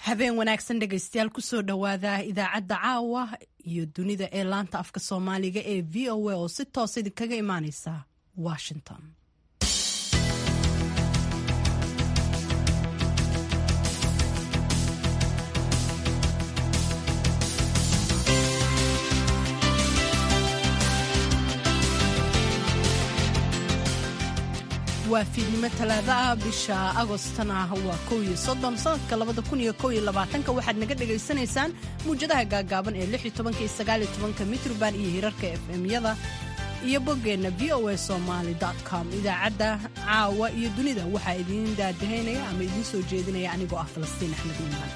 habeen wanaagsan dhegaystayaal kusoo dhowaada idaacadda caawa iyo dunida ee laanta afka soomaaliga ee v o a oo si toos idinkaga imaaneysa washington waa fiidnimo talaado ah bisha agostana waa kow iyo soddon sanadka labada kun iyo kow iyo labaatanka waxaad naga dhagaysanaysaan muwjadaha gaagaaban ee lix iyo tobanka iyo sagaal iyo tobanka mitrban iyo hirarka f m-yada iyo boggeenna v o a somaly com idaacadda caawa iyo dunida waxaa idiin daadahaynaya ama idiin soo jeedinaya anigoo ah falastiin axmed iimaan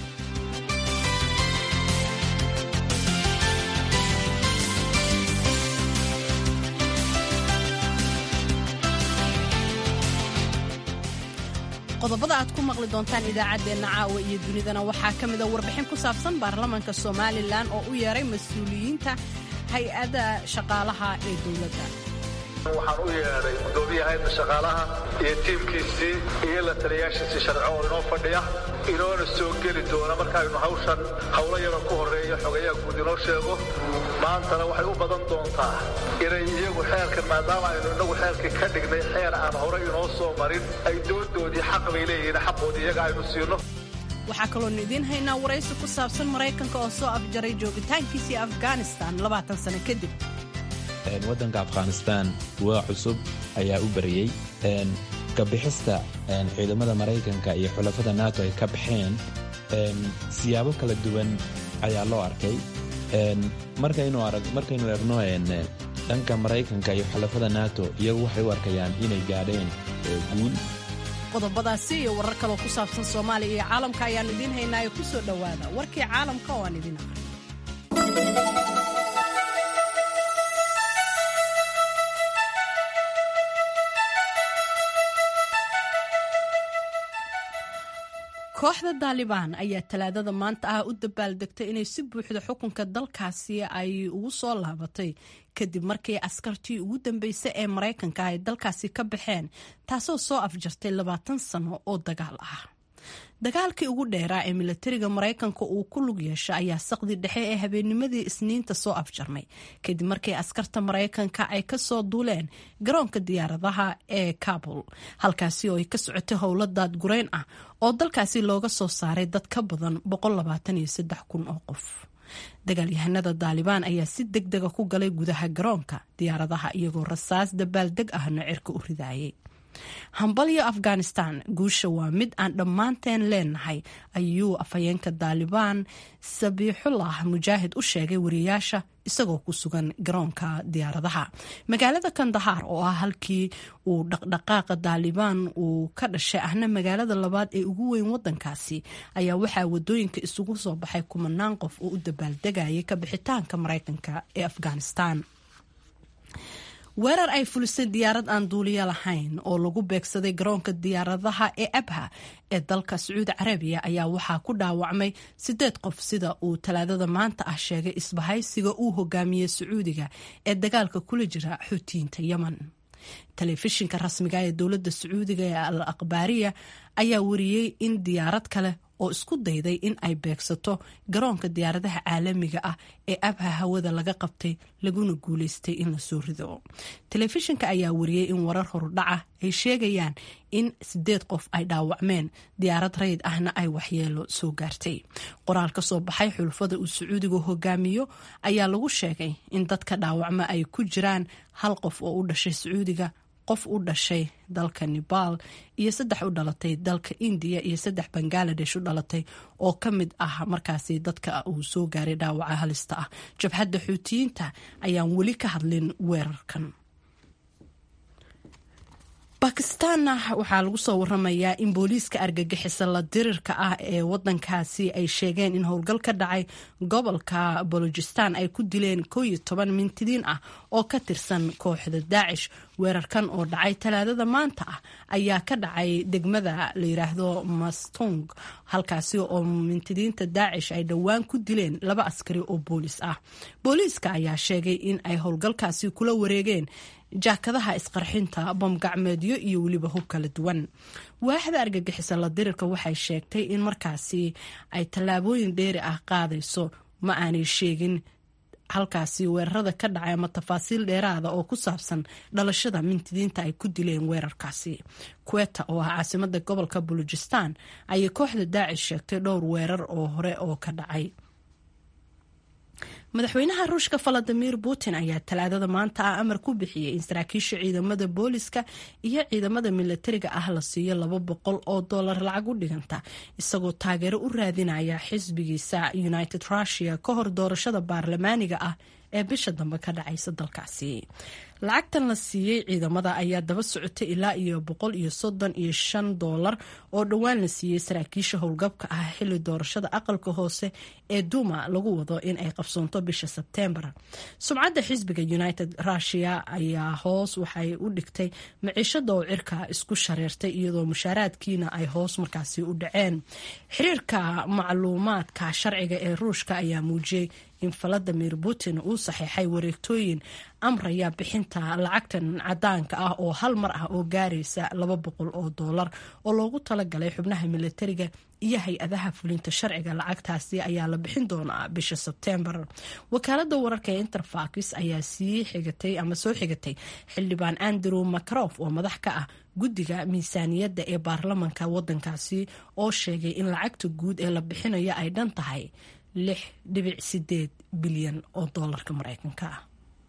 qodobada aad ku maqli doontaan idaacaddeenna caawa iyo dunidana waxaa ka mida warbixin ku saabsan baarlamaanka somalilan oo u yeeray mas-uuliyiinta hay-ada shaqaalaha ee dowladda waxaan u yeedhay gudoomiya hay-adda shaqaalaha iyo tiimkiisii iyo la taliyaashiisii sharco oo inoo fadhiya inoona soo geli doona markaaynu hawshan howlo yaroo ku horreeya xogayaha guud inoo sheego maantana waxay u badan doontaa inay iyagu xeerkan maadaama aynu innagu xeerkii ka dhignay xeer aan horey inoo soo marin ay doodoodii xaq bay leeyihiin xaqoodii iyaga aynu siino waxaa kaloonu idiin haynaa waraysi ku saabsan maraykanka oo soo afjaray joogitaankiisii afghanistan labaatan sano kadib waddanka afghanistan waa cusub ayaa u bariyey kabixista ciidamada maraykanka iyo xulafada nato ay ka baxeen siyaabo kala duwan ayaa loo arkay markaynu eegno dhanka maraykanka iyo xulafada nato iyagu waxay u arkayaan inay gaadheen guul qodobadaasi iyo warar kaloo ku saabsan soomaaliya iyo caalamka ayaannu idiin haynaa ee ku soo dhowaada warkii caalamka oo aan idiin aqrin kooxda daalibaan ayaa talaadada maanta ah u dabaaldegtay inay si buuxda xukunka dalkaasi ay ugu soo laabatay kadib markii askartii ugu dambeysay ee maraykanka ay dalkaasi ka baxeen taasoo soo afjartay labaatan sano oo dagaal ah dagaalkii ugu dheeraa ee milatariga maraykanka uu ku lug yeesha ayaa saqdi dhexe ee habeennimadii isniinta soo afjarmay kadib markii askarta maraykanka ay kasoo duuleen garoonka diyaaradaha ee kabul halkaasi oo ay ka socotay howlo daadgurayn ah oo dalkaasi looga soo saaray dad ka badan kun oo qof dagaalyahanada daalibaan ayaa si deg dega ku galay gudaha garoonka diyaaradaha iyagoo rasaas dabaaldeg ahna cirka u ridaayay hambalyo afghanistan guusha waa mid aan dhammaanteen leenahay ayuu afhayeenka daalibaan sabiixullah mujaahid u sheegay wariyaasha isagoo ku sugan garoonka diyaaradaha magaalada kandahaar oo ah halkii uu dhaqdhaqaaqa daalibaan uu ka dhashay ahna magaalada labaad ee ugu weyn wadankaasi ayaa waxaa wadooyinka isugu soo baxay kumanaan qof oo u dabaaldegayay ka bixitaanka maraykanka ee afghanistan weerar ay fulisay diyaarad aan duuliyo lahayn oo lagu beegsaday garoonka diyaaradaha ee abha ee dalka sacuudi carabiya ayaa waxaa ku dhaawacmay sideed qof sida uu talaadada maanta ah sheegay isbahaysiga uu hogaamiyey sacuudiga ee dagaalka kula jira xuutiyiinta yemen telefishinka rasmiga ee dowladda sacuudiga ee al akhbaariya ayaa wariyey in diyaarad kale oo isku dayday in ay beegsato garoonka diyaaradaha caalamiga ah ee abha hawada laga qabtay laguna guuleystay in lasoo rido telefishinka ayaa wariyey in warar horudhaca ay sheegayaan in sideed qof ay dhaawacmeen diyaarad rayd ahna ay waxyeelo soo gaartay qoraal ka soo baxay xulufada uu sacuudigu hogaamiyo ayaa lagu sheegay in dadka dhaawacma ay ku jiraan hal qof oo u dhashay sacuudiga qof u dhashay dalka nebaal iyo saddex u dhalatay dalka indiya iyo saddex bangaladesh u dhalatay oo ka mid ah markaasi dadka uu soo gaaray dhaawaca halista ah jabhadda xuutiyiinta ayaan weli ka hadlin weerarkan bakistaanna waxaa lagu soo waramayaa in booliiska argagixisa la dirirka ah ee wadankaasi ay sheegeen in howlgal ka dhacay gobolka bolojistan ay ku dileen koo iyo toban mintidiin ah oo ka tirsan kooxda daacish weerarkan oo dhacay talaadada maanta ah ayaa ka dhacay degmada la yiraahdo mastung halkaasi oo mintidiinta daacish ay dhowaan ku dileen laba askari oo boolis ah booliiska ayaa sheegay in ay howlgalkaasi kula wareegeen jaakadaha isqarxinta bamgacmeedyo iyo weliba hub kala duwan waaxda argagixisa la dirirka waxay sheegtay in markaasi ay tallaabooyin dheeri ah qaadayso ma aanay sheegin halkaasi weerarada ka dhacay ama tafaasiil dheeraada oo ku saabsan dhalashada mintidiinta ay ku dileen weerarkaasi kuweta oo ah caasimada gobolka bulujistan ayay kooxda daacish sheegtay dhowr weerar oo hore oo ka dhacay madaxweynaha ruushka valadimir putin ayaa talaadada maanta ah amar ku bixiyey in saraakiisha ciidamada booliska iyo ciidamada milatariga ah la siiyo laba boqol oo dollar lacag u dhiganta isagoo taageero u raadinaya xisbigiisa united russia ka hor doorashada baarlamaaniga ah ee bisha dambe ka dhacaysa dalkaasi lacagtan la siiyey ciidamada ayaa daba socotay ilaa iyo boqol iyo soddon iyo shan doolar oo dhowaan la siiyey saraakiisha howlgabka ah xilli doorashada aqalka hoose ee duma lagu wado in ay qabsoonto bisha sebteembar sumcadda xisbiga united russia ayaa hoos waxay u dhigtay maciishada oo cirka isku shareertay iyadoo mushaaraadkiina ay hoos markaasi u dhaceen xiriirka macluumaadka sharciga ee ruushka ayaa muujiyey in valadimir putin uu saxiixay wareegtooyin amraya bixinta lacagtan cadaanka ah oo hal mar ah oo gaaraysa laba boqol oo doolar oo loogu talagalay xubnaha milatariga iyo hay-adaha fulinta sharciga lacagtaasi ayaa la bixin doonaa bisha sebteembar wakaalada wararka ee interfax ayaa sii xigatay ama soo xigatay xildhibaan andrew macrof oo madax ka ah guddiga miisaaniyadda ee baarlamanka wadankaasi oo sheegay in lacagta guud ee la bixinayo ay dhan tahay lix dhibic sideed bilyan oo doolarka mareykanka ah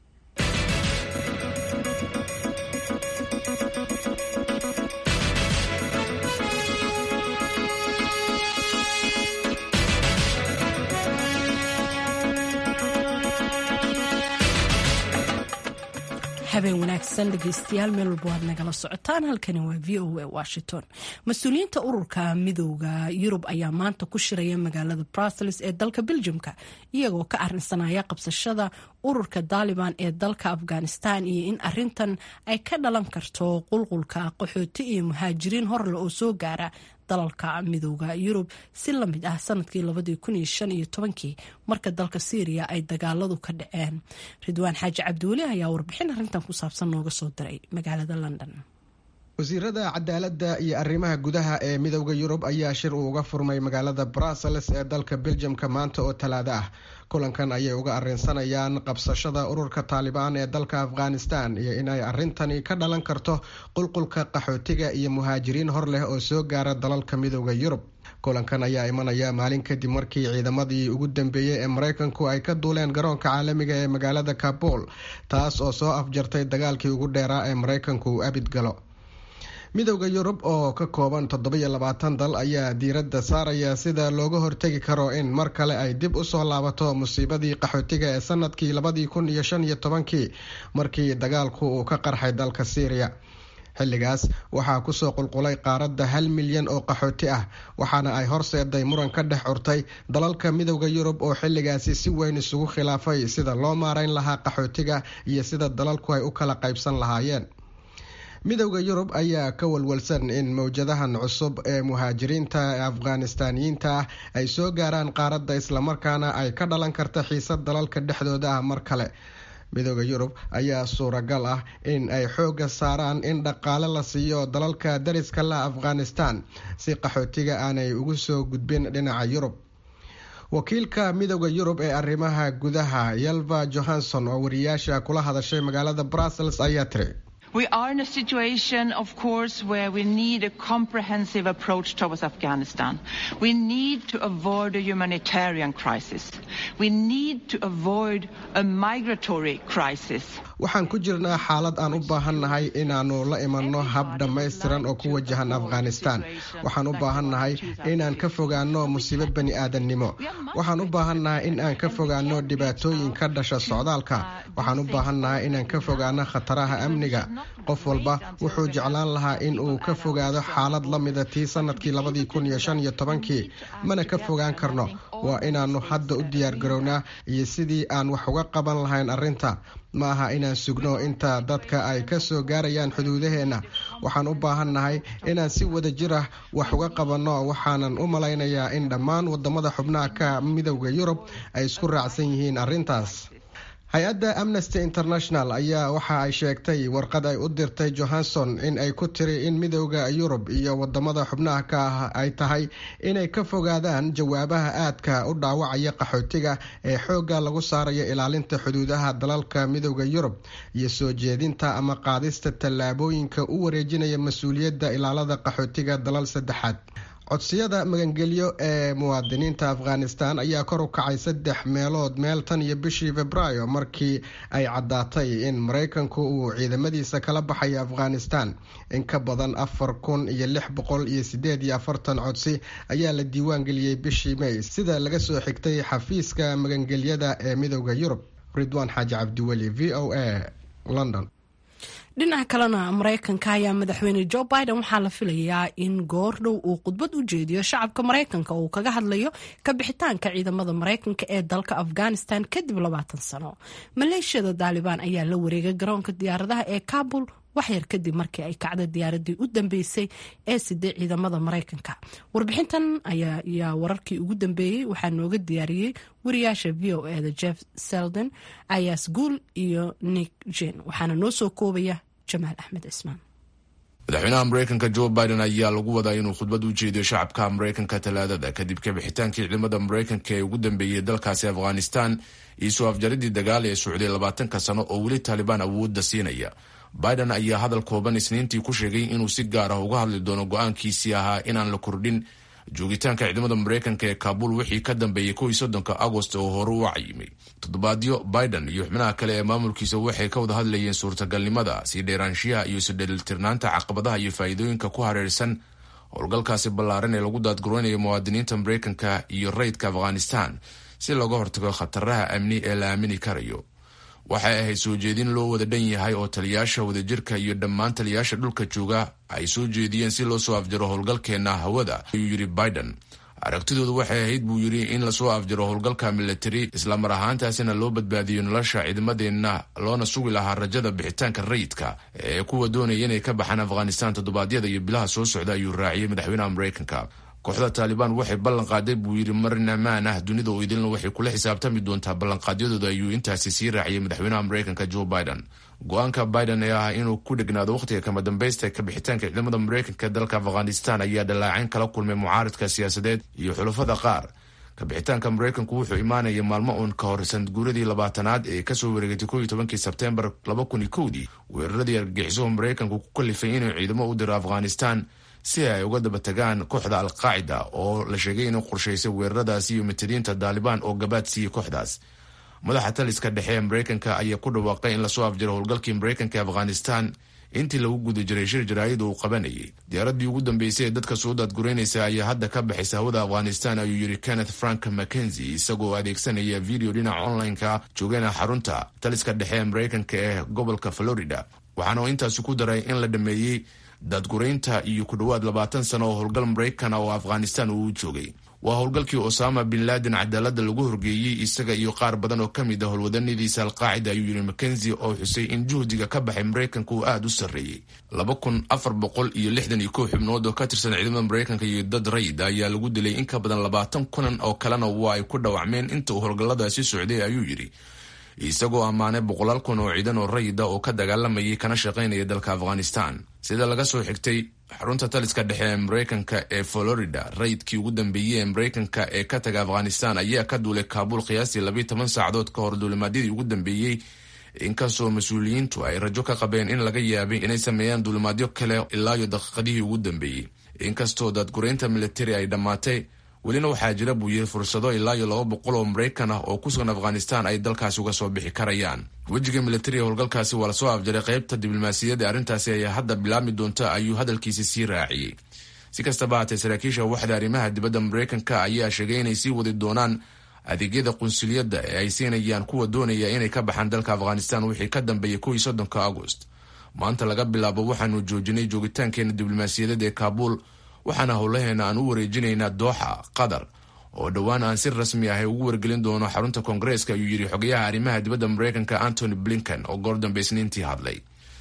habeen wanaagsan dhegeystayaal meel walba waad nagala socotaan halkani waa v o a washington mas-uuliyiinta ururka midooda yurub ayaa maanta ku shiraya magaalada brussels ee dalka beljumka iyagoo ka arinsanaya qabsashada ururka daaliban ee dalka afghanistan iyo in arintan ay ka dhalan karto qulqulka qaxooti iyo muhaajiriin horle oo soo gaara dalalka midooda yurub si la mid ah sanadkii labadii kun iyo shan iyo tobankii marka dalka syriya ay dagaaladu ka dhaceen ridwaan xaaji cabdiweli ayaa warbixin arrintan ku saabsan nooga soo diray magaalada london wasiirada cadaaladda iyo arrimaha gudaha ee midooda yurub ayaa shir uu uga furmay magaalada brussels ee dalka beljamka maanta oo talaado ah kulankan ayay uga arrinsanayaan qabsashada ururka taalibaan ee dalka afghanistan iyo in ay arrintani ka dhalan karto qulqulka qaxootiga iyo muhaajiriin hor leh oo soo gaara dalalka midooda yurub kulankan ayaa imanaya maalin kadib markii ciidamadii ugu dambeeyey ee mareykanku ay ka duuleen garoonka caalamiga ee magaalada kabul taas oo soo afjartay dagaalkii ugu dheeraa ee mareykanku uu abid galo midowda yurub oo ka kooban toddobiyo labaatan dal ayaa diiradda saaraya sida looga hortegi karo in mar kale ay dib usoo laabato musiibadii qaxootiga ee sanadkii labadii kun iyo shan iyo tobankii markii dagaalku uu ka qarxay dalka syriya xilligaas waxaa kusoo qulqulay qaaradda hal milyan oo qaxooti ah waxaana ay horseeday muran ka dhex curtay dalalka midowda yurub oo xilligaasi si weyn isugu khilaafay sida loo maarayn lahaa qaxootiga iyo sida dalalku ay u kala qaybsan lahaayeen midowda yurub ayaa ka walwalsan in mowjadahan cusub ee muhaajiriinta ee afghanistaaniyiinta ah ay soo gaaraan qaaradda islamarkaana ay ka dhalan karta xiisad dalalka dhexdooda ah mar kale midowda yurub ayaa suuragal ah in ay xooga saaraan in dhaqaale la siiyo dalalka dariska la afghanistan si qaxootiga aanay ugu soo gudbin dhinaca yurub wakiilka midowda yurub ee arrimaha gudaha yalva johanson oo wariyaasha kula hadashay magaalada brussels ayaa tiri We are in a situation, of course, where we need a comprehensive approach towards Afghanistan. We need to avoid a humanitarian crisis. We need to avoid a migratory crisis. waxaan ku jirnaa xaalad aan u baahannahay inaannu la imanno hab dhammaystiran oo ku wajahan afghanistan waxaan u baahannahay inaan ka fogaanno musiibo bani aadannimo waxaan u baahannahay in aan ka fogaanno dhibaatooyin ka dhasha socdaalka waxaan u baahannahay inaan ka fogaano khataraha amniga qof walba wuxuu jeclaan lahaa in uu ka fogaado xaalad la mida tii sanadkii labadii kun iyo shan iyo tobankii mana ka fogaan karno waa inaannu hadda u diyaargarownaa iyo sidii aan wax uga qaban lahayn arrinta ma aha inaan sugno inta dadka ay ka soo gaarayaan xuduudaheenna waxaan u baahannahay inaan si wada jir ah wax uga qabanno waxaanan u malaynayaa in dhammaan wadamada xubnaha ka midowda yurub ay isku raacsan yihiin arrintaas hay-adda amnesty international ayaa waxa ay sheegtay warqad ay u dirtay johanson in ay ku tiri in midooda yurub iyo wadamada xubnaha ka ah ay tahay inay ka fogaadaan jawaabaha aadka u dhaawacaya qaxootiga ee xoogga lagu saarayo ilaalinta xuduudaha dalalka midooda yurub iyo soo jeedinta ama qaadista tallaabooyinka u wareejinaya mas-uuliyadda ilaalada qaxootiga dalal saddexaad codsiyada magangelyo ee muwaadiniinta afghanistan ayaa kor u kacay saddex meelood meel tan iyo bishii februaayo markii ay caddaatay in maraykanku uu ciidamadiisa kala baxayo afghanistan in ka badan afar kun iyo lix boqol iyo sideed iyo afartan codsi ayaa la diiwaan geliyey bishii may sida laga soo xigtay xafiiska magangelyada ee midooda yurub ridwaan xaaji cabdiweli v o a london dhinaca kalena maraykanka ayaa madaxweyne jo biden waxaa la filayaa in goordhow uu khudbad u jeediyo shacabka maraykanka uu kaga hadlayo ka bixitaanka ciidamada maraykanka ee dalka afghanistan kadib labaatan sano maleeshiyada daalibaan ayaa la wareegay garoonka diyaaradaha ee kabul waxyar kadib markii ay kacda diyaaradii u dambeysay ee siday ciidamada maraykanka warbixintan ayaa wararkii ugu dambeeyey waxaa nooga diyaariyey wariyaasha v o eda jeff selden ayas guul iyo nick jen waxaana noo soo koobaya jamaal axmed cismaan madaxweynaha maraykanka jo biden ayaa lagu wadaa inuu khudbad u jeediyo shacabka maraykanka talaadada kadib kabixitaankii ciidamada maraykanka ee ugu dambeeyey dalkaasi afghanistan iyo soo afjaridii dagaal ee socday labaatanka sano oo weli taalibaan awoodda siinaya biden ayaa hadal kooban isniintii ku sheegay inuu si gaar ah uga hadli doono go-aankiisii ahaa inaan la kordhin joogitaanka ciidamada maraykanka ee kaabul wixii ka dambeeyey kow iyo soddonka agost oo hore u cayimay toddobaadyo biden iyo xubnaha kale ee maamulkiisa waxay ka wada hadlayeen suurtagalnimada sii dheeraanshiyaha iyo isudheelitirnaanta caqabadaha iyo faa'iidooyinka ku hareersan howlgalkaasi ballaaran ee lagu daadguraynayo muwaadiniinta maraykanka iyo rayidka afghanistan si looga hortago khataraha amni ee la aamini karayo waxay ahayd soo jeedin loo wada dhan yahay oo taliyaasha wadajirka iyo dhammaan taliyaasha dhulka jooga ay soo jeediyeen si loo soo afjaro howlgalkeena hawada ayuu yidhi biden aragtidoodu waxay ahayd buu yidhi in lasoo afjaro howlgalka militari islamar ahaantaasina loo badbaadiyo nolosha ciidamadeenna loona sugi lahaa rajada bixitaanka rayidka ee kuwa doonaya inay ka baxaan afghanistan toddobaadyada iyo bilaha soo socda ayuu raaciyey madaxweynaha maraykanka kooxda taalibaan waxay ballan qaaday buu yidhi marna maan ah dunida oo idilna waxay kula xisaabtami doontaa ballanqaadyadooda ayuu intaasi sii raaciyey madaxweynaha maraykanka jo biden go-aanka biden ee ah inuu ku dhegnaado wakhtiga kama dambaysta ka bixitaanka ciidamada maraykanka dalka afghanistan ayaa dhallaacayn kala kulmay mucaaridka siyaasadeed iyo xulafada qaar kabixitaanka maraykanku wuxuu imaanaya maalmo uun ka hor sanadguuradii labaatanaad ee kasoo wareegatay ko iyo tobankii sebtembar laba kun iyo kowdii weeraradii argagixiso maraykanku ku kalifay inuu ciidamo u diro afghanistan si ay uga daba tagaan kooxda alqaacida oo la sheegay inuu qorshaysay weeraradaasi iyo matadiinta daalibaan oo gabaad siiyey kooxdaas madaxa taliska dhexe ee maraykanka ayaa ku dhawaaqay in lasoo afjaro howlgalkii maraykanka ee afghanistan intii lagu guda jiray shir jaraa'id uu qabanayay diyaaradii ugu dambeysay ee dadka soo daadguraynaysa ayaa hadda ka baxaysa hawada afghanistan ayuu yidhi kenneth frank mackenzie isagoo adeegsanaya video dhinaca online-ka joogana xarunta taliska dhexe ee maraykanka ee gobolka florida waxaana intaasi ku daray in la dhameeyey daadguraynta iyo ku dhowaad labaatan sano oo howlgal maraykan oo afghanistan uu joogay waa howlgalkii osama bin laden cadaalada lagu horgeeyey isaga iyo qaar badan oo ka mid ah howlwadanadiisa alqaacida ayuu yidhi mackenzie oo xusay in juhdiga ka baxay maraykanka uu aada u sarreeyey laba kun afar boqol iyo lixdan iyo kow xubnood oo ka tirsan ciidamada maraykanka iyo dad rayid ayaa lagu dilay in ka badan labaatan kunan oo kalena waa ay ku dhawacmeen inta uu howlgalladaasi socday ayuu yidhi isagoo ammaanay boqolaal kun oo ciidan oo rayida oo ka dagaalamayay kana shaqaynaya dalka afghanistan sida laga soo xigtay xarunta taliska dhexe ee maraykanka ee florida rayidkii ugu dambeeyey ee maraykanka ee ka taga afghanistan ayaa ka duulay kaabul qiyaastii labiiy toban saacadood ka hor duulimaadyadii ugu dambeeyey inkastoo mas-uuliyiintu ay rajo ka qabeen in laga yaabay inay sameeyaan duulimaadyo kale ilaayo daqiiqadihii ugu dambeeyey inkastoo daadguraynta militari ay dhammaatay welina waxaa jira buu yiri fursado ilaa iyo laba boqol oo maraykan ah oo ku sugan afghanistan ay dalkaasi uga soo bixi karayaan wejiga militariga howlgalkaasi waa lasoo afjaray qaybta diblomaasiyadda arrintaasi ayaa hadda bilaabmi doonta ayuu hadalkiisi sii raaciyey si kastaba haatee saraakiisha waxda arrimaha dibadda maraykanka ayaa sheegay inay sii wadi doonaan adeegyada qunsuliyadda ee ay siinayaan kuwa doonaya inay ka baxaan dalka afghanistan wixii ka dambeeyay kow iyo soddonka agost maanta laga bilaabo waxaanu joojinay joogitaankeena diblomaasiyadeed ee kaabul waxaana howlaheena aan u wareejinaynaa dooxa qatar oo dhowaan aan si rasmi ah ugu wargelin doono xarunta koongareeska ayuu yidhi xogayaha arrimaha dibadda maraykanka antony blinken oo goor dambe isniintii hadlay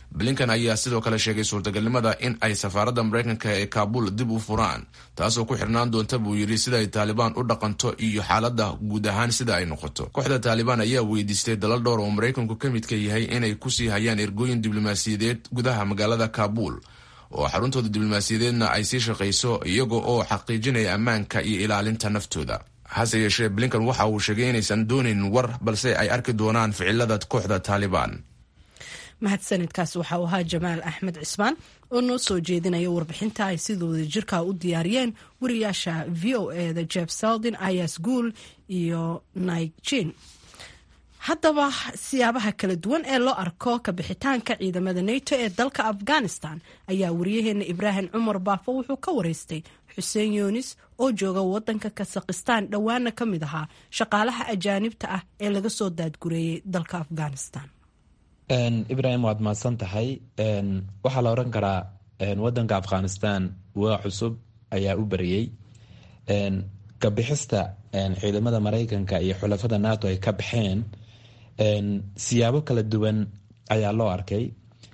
blinkan ayaa sidoo kale sheegay suurtagalnimada in ay safaaradda maraykanka ee kaabul dib u furaan taasoo ku xirnaan doonta buu yidhi sida ay taalibaan u dhaqanto iyo xaaladda guud ahaan sida ay noqoto kooxda taalibaan ayaa weydiistay dalal dhowr oo maraykanku ka midka yahay inay kusii hayaan ergooyin diblomaasiyadeed gudaha magaalada kaabul oo xaruntooda diblomaasiyadeedna ay sii shaqayso iyaga oo xaqiijinaya ammaanka iyo ilaalinta naftooda hase yeeshee blinkan waxa uu sheegay inaysan doonayn war balse ay arki doonaan ficilada kooxda taalibaan mahadsanidkaas waxa uu ahaa jamaal axmed cismaan oo noo soo jeedinaya warbixinta ay sidooda jirka u diyaariyeen wariyaasha v o eda jeb seldin ayas guul iyo naigin haddaba siyaabaha kala duwan ee loo arko kabixitaanka ciidamada nato ee dalka afghanistan ayaa wariyaheena ibraahim cumar baafo wuxuu ka wareystay xuseen yunis oo jooga wadanka kasakhistaan dhowaana ka mid ahaa shaqaalaha ajaanibta ah ee laga soo daadgureeyey dalka afghanistan ibrahim waad mahadsan tahay waxaa la oran karaa wadanka afghanistan waa cusub ayaa u bariyey kabixista ciidamada maraykanka iyo xulafada nato ay ka baxeen siyaabo kala duwan ayaa loo arkay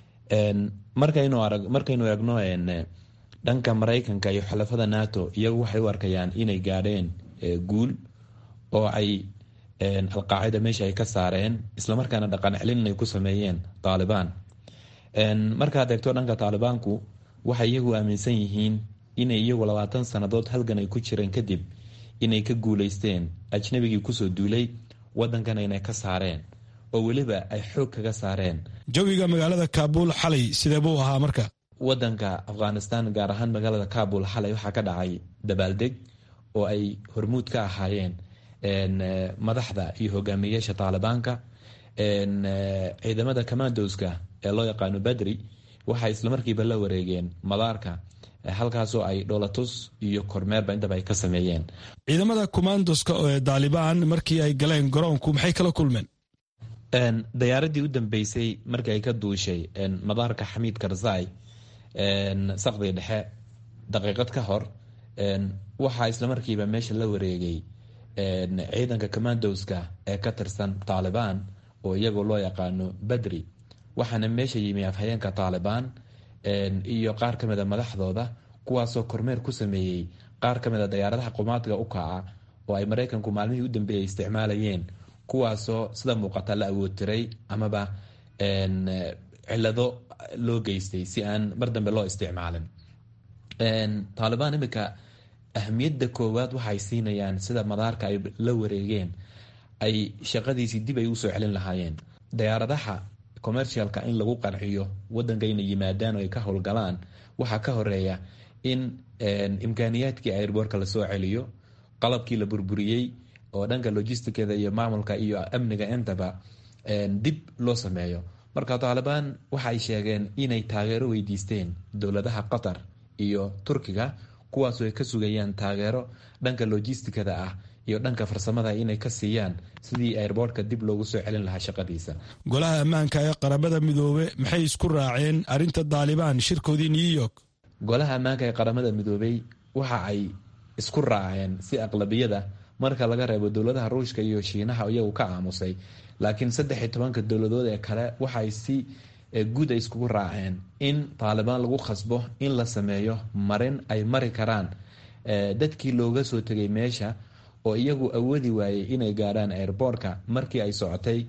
markaynu eegno dhanka maraykanka iyo xulafada nato iyagu waxay u arkayaan inay gaadheen guul oo ay alqaacida meesha ay ka saareen islamarkaana dhaqan celin ay ku sameeyeen taalibaan markaad eegto dhanka taalibaanku waxay iyagu aaminsan yihiin inay iyagu labaatan sannadood halgan ay ku jireen kadib inay ka guuleysteen ajnabigii kusoo duulay wadankan inay ka saareen oo weliba ay xoog kaga saareen jawiga magaalada kaabul xalay sidee buu ahaa marka wadanka afghanistan gaar ahaan magaalada kaabul xalay waxaa ka dhacay dabaaldeg oo ay hormuud ka ahaayeen madaxda iyo hogaamiyeyaasha taalibaanka ciidamada commandoska ee loo yaqaano badri waxay islamarkiiba la wareegeen madaarka halkaasoo ay dholatus iyo kormeerba intaba ay ka sameeyeen ciidamada commandoska ee daalibaan markii ay galeen garoonku maxay kala kulmeen dayaaradii u dambeysay markii ay ka duushay madaarka xamiid karzai saqdiga dhexe daqiiqad ka hor waxaa islamarkiiba meesha la wareegay ciidanka commandoska ee ka tirsan taalibaan oo iyagoo loo yaqaano badri waxaana meesha yimi afhayeenka taalibaan iyo qaar ka mida madaxdooda kuwaasoo kormeer ku sameeyey qaar ka mida dayaaradaha qumaadga u kaca oo ay maraykanku maalmihii u dambeeyay isticmaalayeen kuwaasoo sida muuqata la awoodtiray amaba cilado loo geystay si aan mar dambe loo isticmaalin taalibaan imika ahmiyadda koowaad waxay siinayaan sida madaarka ay la wareegeen ay shaqadiisii dib ay usoo celin lahaayeen dayaaradaha commercialka in lagu qanciyo wadanka inay yimaadaan oo ay ka howlgalaan waxaa ka horeeya in imkaaniyaadkii airboorka lasoo celiyo qalabkii la burburiyey oo dhanka logisticada iyo maamulka iyo amniga intaba dib loo sameeyo marka taalibaan waxay sheegeen inay taageero weydiisteen dowladaha qatar iyo turkiga kuwaasoo ay ka sugayaan taageero dhanka logisticada ah iyo dhanka farsamada inay ka siiyaan sidii airboortka dib loogu soo celin lahaa shaqadiisa golaha ammaanka ee qaramada midoobe maxay isku raaceen arrinta daalibaan shirkoodii new york golaha ammaanka ee qaramada midoobey waxa ay isku raaceen si aqlabiyada marka laga reebo dowladaha ruushka iyo shiinaha iyagu ka aamusay laakiin saddex iyo tobanka dowladood ee kale waxay si guud ay iskugu raaceen in taalibaan lagu khasbo in la sameeyo marin ay mari karaan dadkii looga soo tegay meesha oo iyagu awoodi waayey inay gaadhaan airboortka markii ay socotay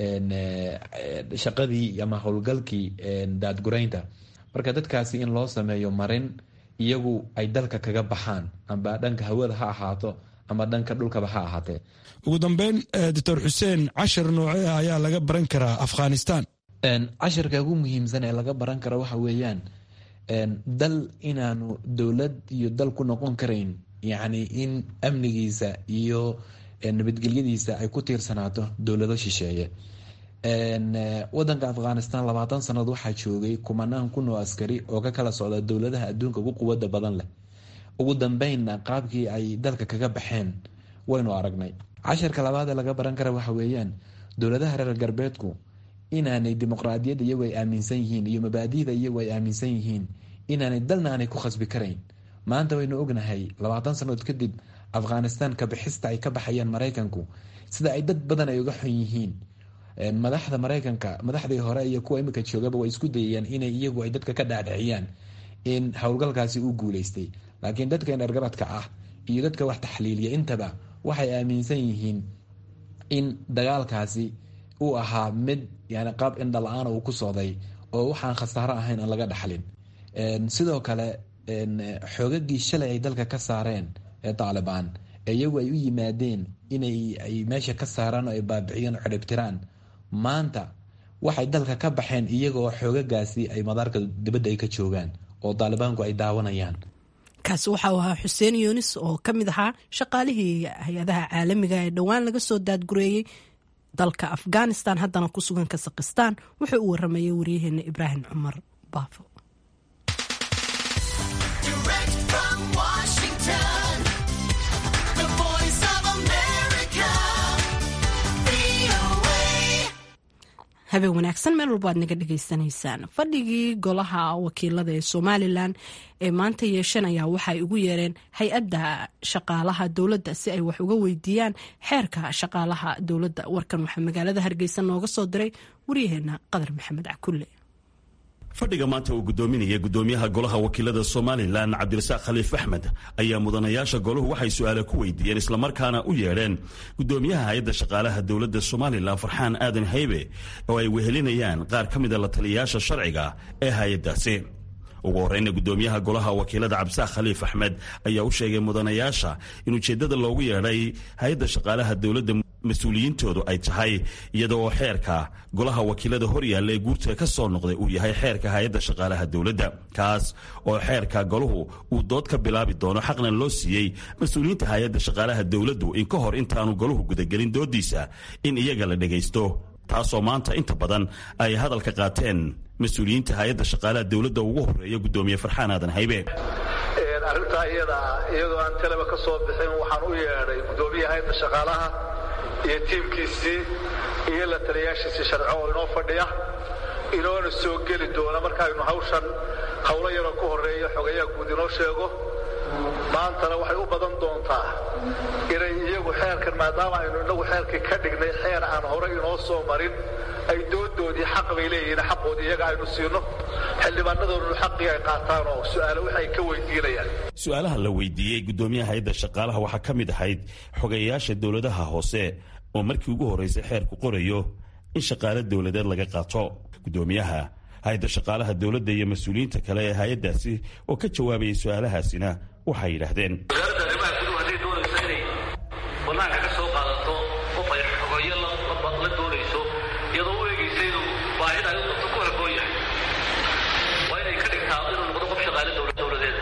shaqadii ama howlgalkii daadguraynta marka dadkaasi in loo sameeyo marin iyagu ay dalka kaga baxaan amba dhanka hawada ha ahaato ama dhanka dhulkaba ha ahaatee ugu dambeyn doctor xuseen cashar noocee ah ayaa laga baran karaa afghanistan casharka ugu muhiimsan ee laga baran karo waxa weeyaan dal inaanu dowlad iyo dal ku noqon karayn yacni in amnigiisa iyo nabadgelyadiisa ay ku tiirsanaato dowlado shisheeye wadanka afghanistan labaatan sanad waxaa joogay kumanaan kun oo askari oo ka kala socda dowladaha adduunka ugu quwada badan leh ugu dambeynna qaabkii ay dalka kaga baxeen waynu aragnay casharka labaad ee laga baran kara waxa weeyaan dowladaha reer galbeedku inaanay dimuqraadiyadda iyagu ay aaminsan yihiin iyo mabaadida iyagu ay aaminsan yihiin inaanay dalna aanay ku khasbi karayn maanta waynu ognahay labaatan sannadood kadib afghanistan kabixista ay ka baxayaan maraykanku sida ay dad badan ay uga xun yihiin madaxda maraykanka madaxdii hore iyo kuwa imika joogaba way isku dayayaan inay iyagu ay dadka ka dhaadhiciyaan in howlgalkaasi uu guuleystay laakiin dadka indhargaradka ah iyo dadka wax taxliiliya intaba waxay aaminsan yihiin in dagaalkaasi uu ahaa mid yani qaab indhala-aana uu ku socday oo waxaan khasaaro ahayn aan laga dhaxlin sidoo kale xoogagii shalay ay dalka ka saareen ee taalibaan iyagu ay u yimaadeen inay ay meesha ka saaraan oo ay baabiciyeen oo xidhibtiraan maanta waxay dalka ka baxeen iyagoo xoogagaasi ay madaarka dibadda ay ka joogaan oo daalibaanku ay daawanayaan kaasi waxau ahaa xuseen yunis oo ka mid ahaa shaqaalihii hay-adaha caalamiga ee dhowaan laga soo daadgureeyey dalka afghanistan haddana ku sugan kasakhistaan wuxuu u waramayay waryaheena ibraahim cumar baafo habeen wanaagsan meel walba aad naga dhagaysanaysaan fadhigii golaha wakiilada ee somalilan ee maanta yeeshanaya waxaay ugu yeereen hay-adda shaqaalaha dowladda si ay wax uga weydiiyaan xeerka shaqaalaha dowladda warkan waxaa magaalada hargeysa nooga soo diray waryaheena qadar maxamed cakulle fadhiga maanta uu gudoominaya gudoomiyaha golaha wakiilada somalilan cabdirasaaq khaliif axmed ayaa mudanayaasha golahu waxay su-aale ku weydiiyeen islamarkaana u yeedheen gudoomiyaha hay-adda shaqaalaha dowladda somalilan farxaan aadan haybe oo ay wehelinayaan qaar ka mida la taliyayaasha sharciga ee hay-addaasi ugu horeyna gudoomiyaha golaha wakiilada cabdisaaq khaliif axmed ayaa u sheegay mudanayaasha in ujeeddada loogu yeedhay hay-adda shaqaalaha dowladda mas-uuliyiintoodu ay tahay iyada oo xeerka golaha wakiilada horyaalla ee guurta ka soo noqday uu yahay xeerka hay-adda shaqaalaha dowladda kaas oo xeerka golahu uu dood ka bilaabi doono xaqna loo siiyey mas-uuliyiinta hay-adda shaqaalaha dowladdu in ka hor intaanu golahu gudagelin doodiisa in iyaga la dhegaysto taasoo maanta inta badan ay hadalka qaateen mas-uuliyiinta hay-adda shaqaalaha dowladda ugu horeeya gudoomiye farxaan aadan haybe arrintaa iyada iyadoo aan talaba ka soo bixin waxaan u yeedhay gudoomiyaha hay-adda shaqaalaha iyo tiimkiisii iyo la taliyaashiisii sharco oo inoo fadhiya inoona soo geli doona markaaynu hawshan howlo yaroo ku horreeya xogayaha guud inoo sheego maantana waxay u badan doontaa inay iyagu xeerkan maadaama aynu innagu xeerkii ka dhignay xeer aan horey inoo soo marin ay doodoodii xaq bay leeyihiin xaqoodii iyaga aynu siino xildhibaanadoodnu xaqii ay qaataan oo su'aale waxay ka weydiinayaan su-aalaha la weydiiyey gudoomiyaha hay-adda shaqaalaha waxaa ka mid ahayd xogeeyayaasha dowladaha hoose oo markii ugu horreysay xeerku qorayo in shaqaale dowladeed laga qaato gudoomiyaha hay-adda shaqaalaha dowladda iyo mas-uuliyiinta kale ee hay-addaasi oo ka jawaabayay su-aalahaasina waxay yidhaahdeen wasaaradda arrimaha guduhu hadday doonayso inay bannaanka ka soo qaadato qof ay xogeeyo la doonayso iyadoo u eegaysa inuu baahida ay u qabto ku haboon yahay waa inay ka dhigtaa inuu noqdo qof shaqaale dowladeed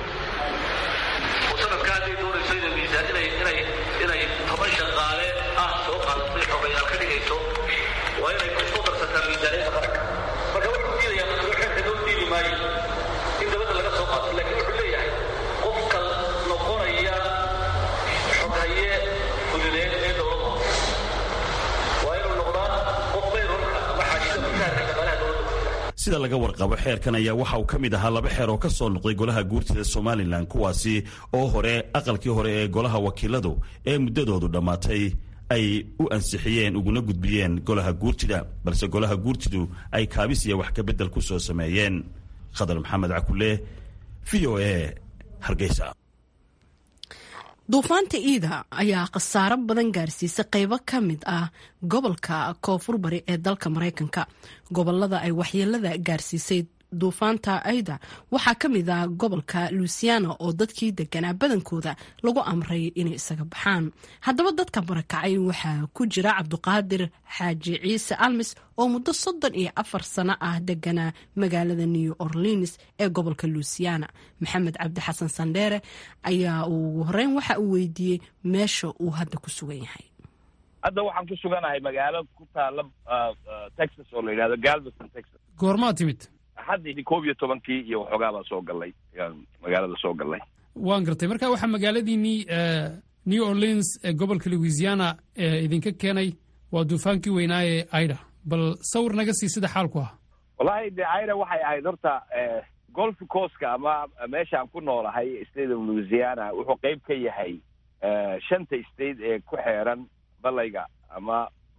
oo sanadka hadday doonayso inay miisaan inay inay inay toban shaqaale ah soo qaadato xogeyaal ka dhigayso waa inay ku soo darsataa miisaaniyadda qaranka marka wuxuu diidayaa maslo xeerka loo diidi maayo in dabadda laga soo qaato laakiin wuxuu leeyahay qofka noqonaya xoghaye guduleed ee dowladda waa inuu noqdaa qof mayrolka ama xaashida mushaharka shaqaalaha dowladda sida laga warqabo xeerkan ayaa waxa uu ka mid ahaa laba xeer oo ka soo noqday golaha guurtida somalilan kuwaasi oo hore aqalkii hore ee golaha wakiiladu ee muddadoodu dhammaatay ay u ansixiyeen uguna gudbiyeen golaha guurtida balse golaha guurtidu ay kaabis iyo wax ka beddel ku soo sameeyeen khadar maxamed cakule v o a hargeysa duufaanta iida ayaa khasaaro badan gaarsiisay qeybo ka mid ah gobolka koonfur bari ee dalka mareykanka gobolada ay waxyeelada gaarsiisay duufaanta aida waxaa ka mid ah gobolka luisiana oo dadkii deganaa badankooda lagu amray inay isaga baxaan haddaba dadka barakacay waxaa ku jira cabduqaadir xaaji ciise almis oo muddo soddon iyo afar sano ah deganaa magaalada new orleans ee gobolka luisiana maxamed cabdi xasan sandheere ayaa ugu horeyn waxa uu weydiiyey meesha uu hadda ku sugan yahay hadda waxaan ku suganahay magaalo ku taala texas oo la yidhahdo galveston texas goormaa timid haddii koob iyo tobankii iyo waxoogaa baa soo gallay magaalada soo gallay waan gartay marka waxaa magaaladiinii new orleans ee gobolka louisiana ee idinka keenay waa duufaankii weynaa ee aida bal sawir naga sii sida xaalku ah wallahi de aida waxay ahayd horta golf coastka ama meeshaan ku noolahay state of louisiana wuxuu qeyb ka yahay shanta state ee ku xeeran balayga ama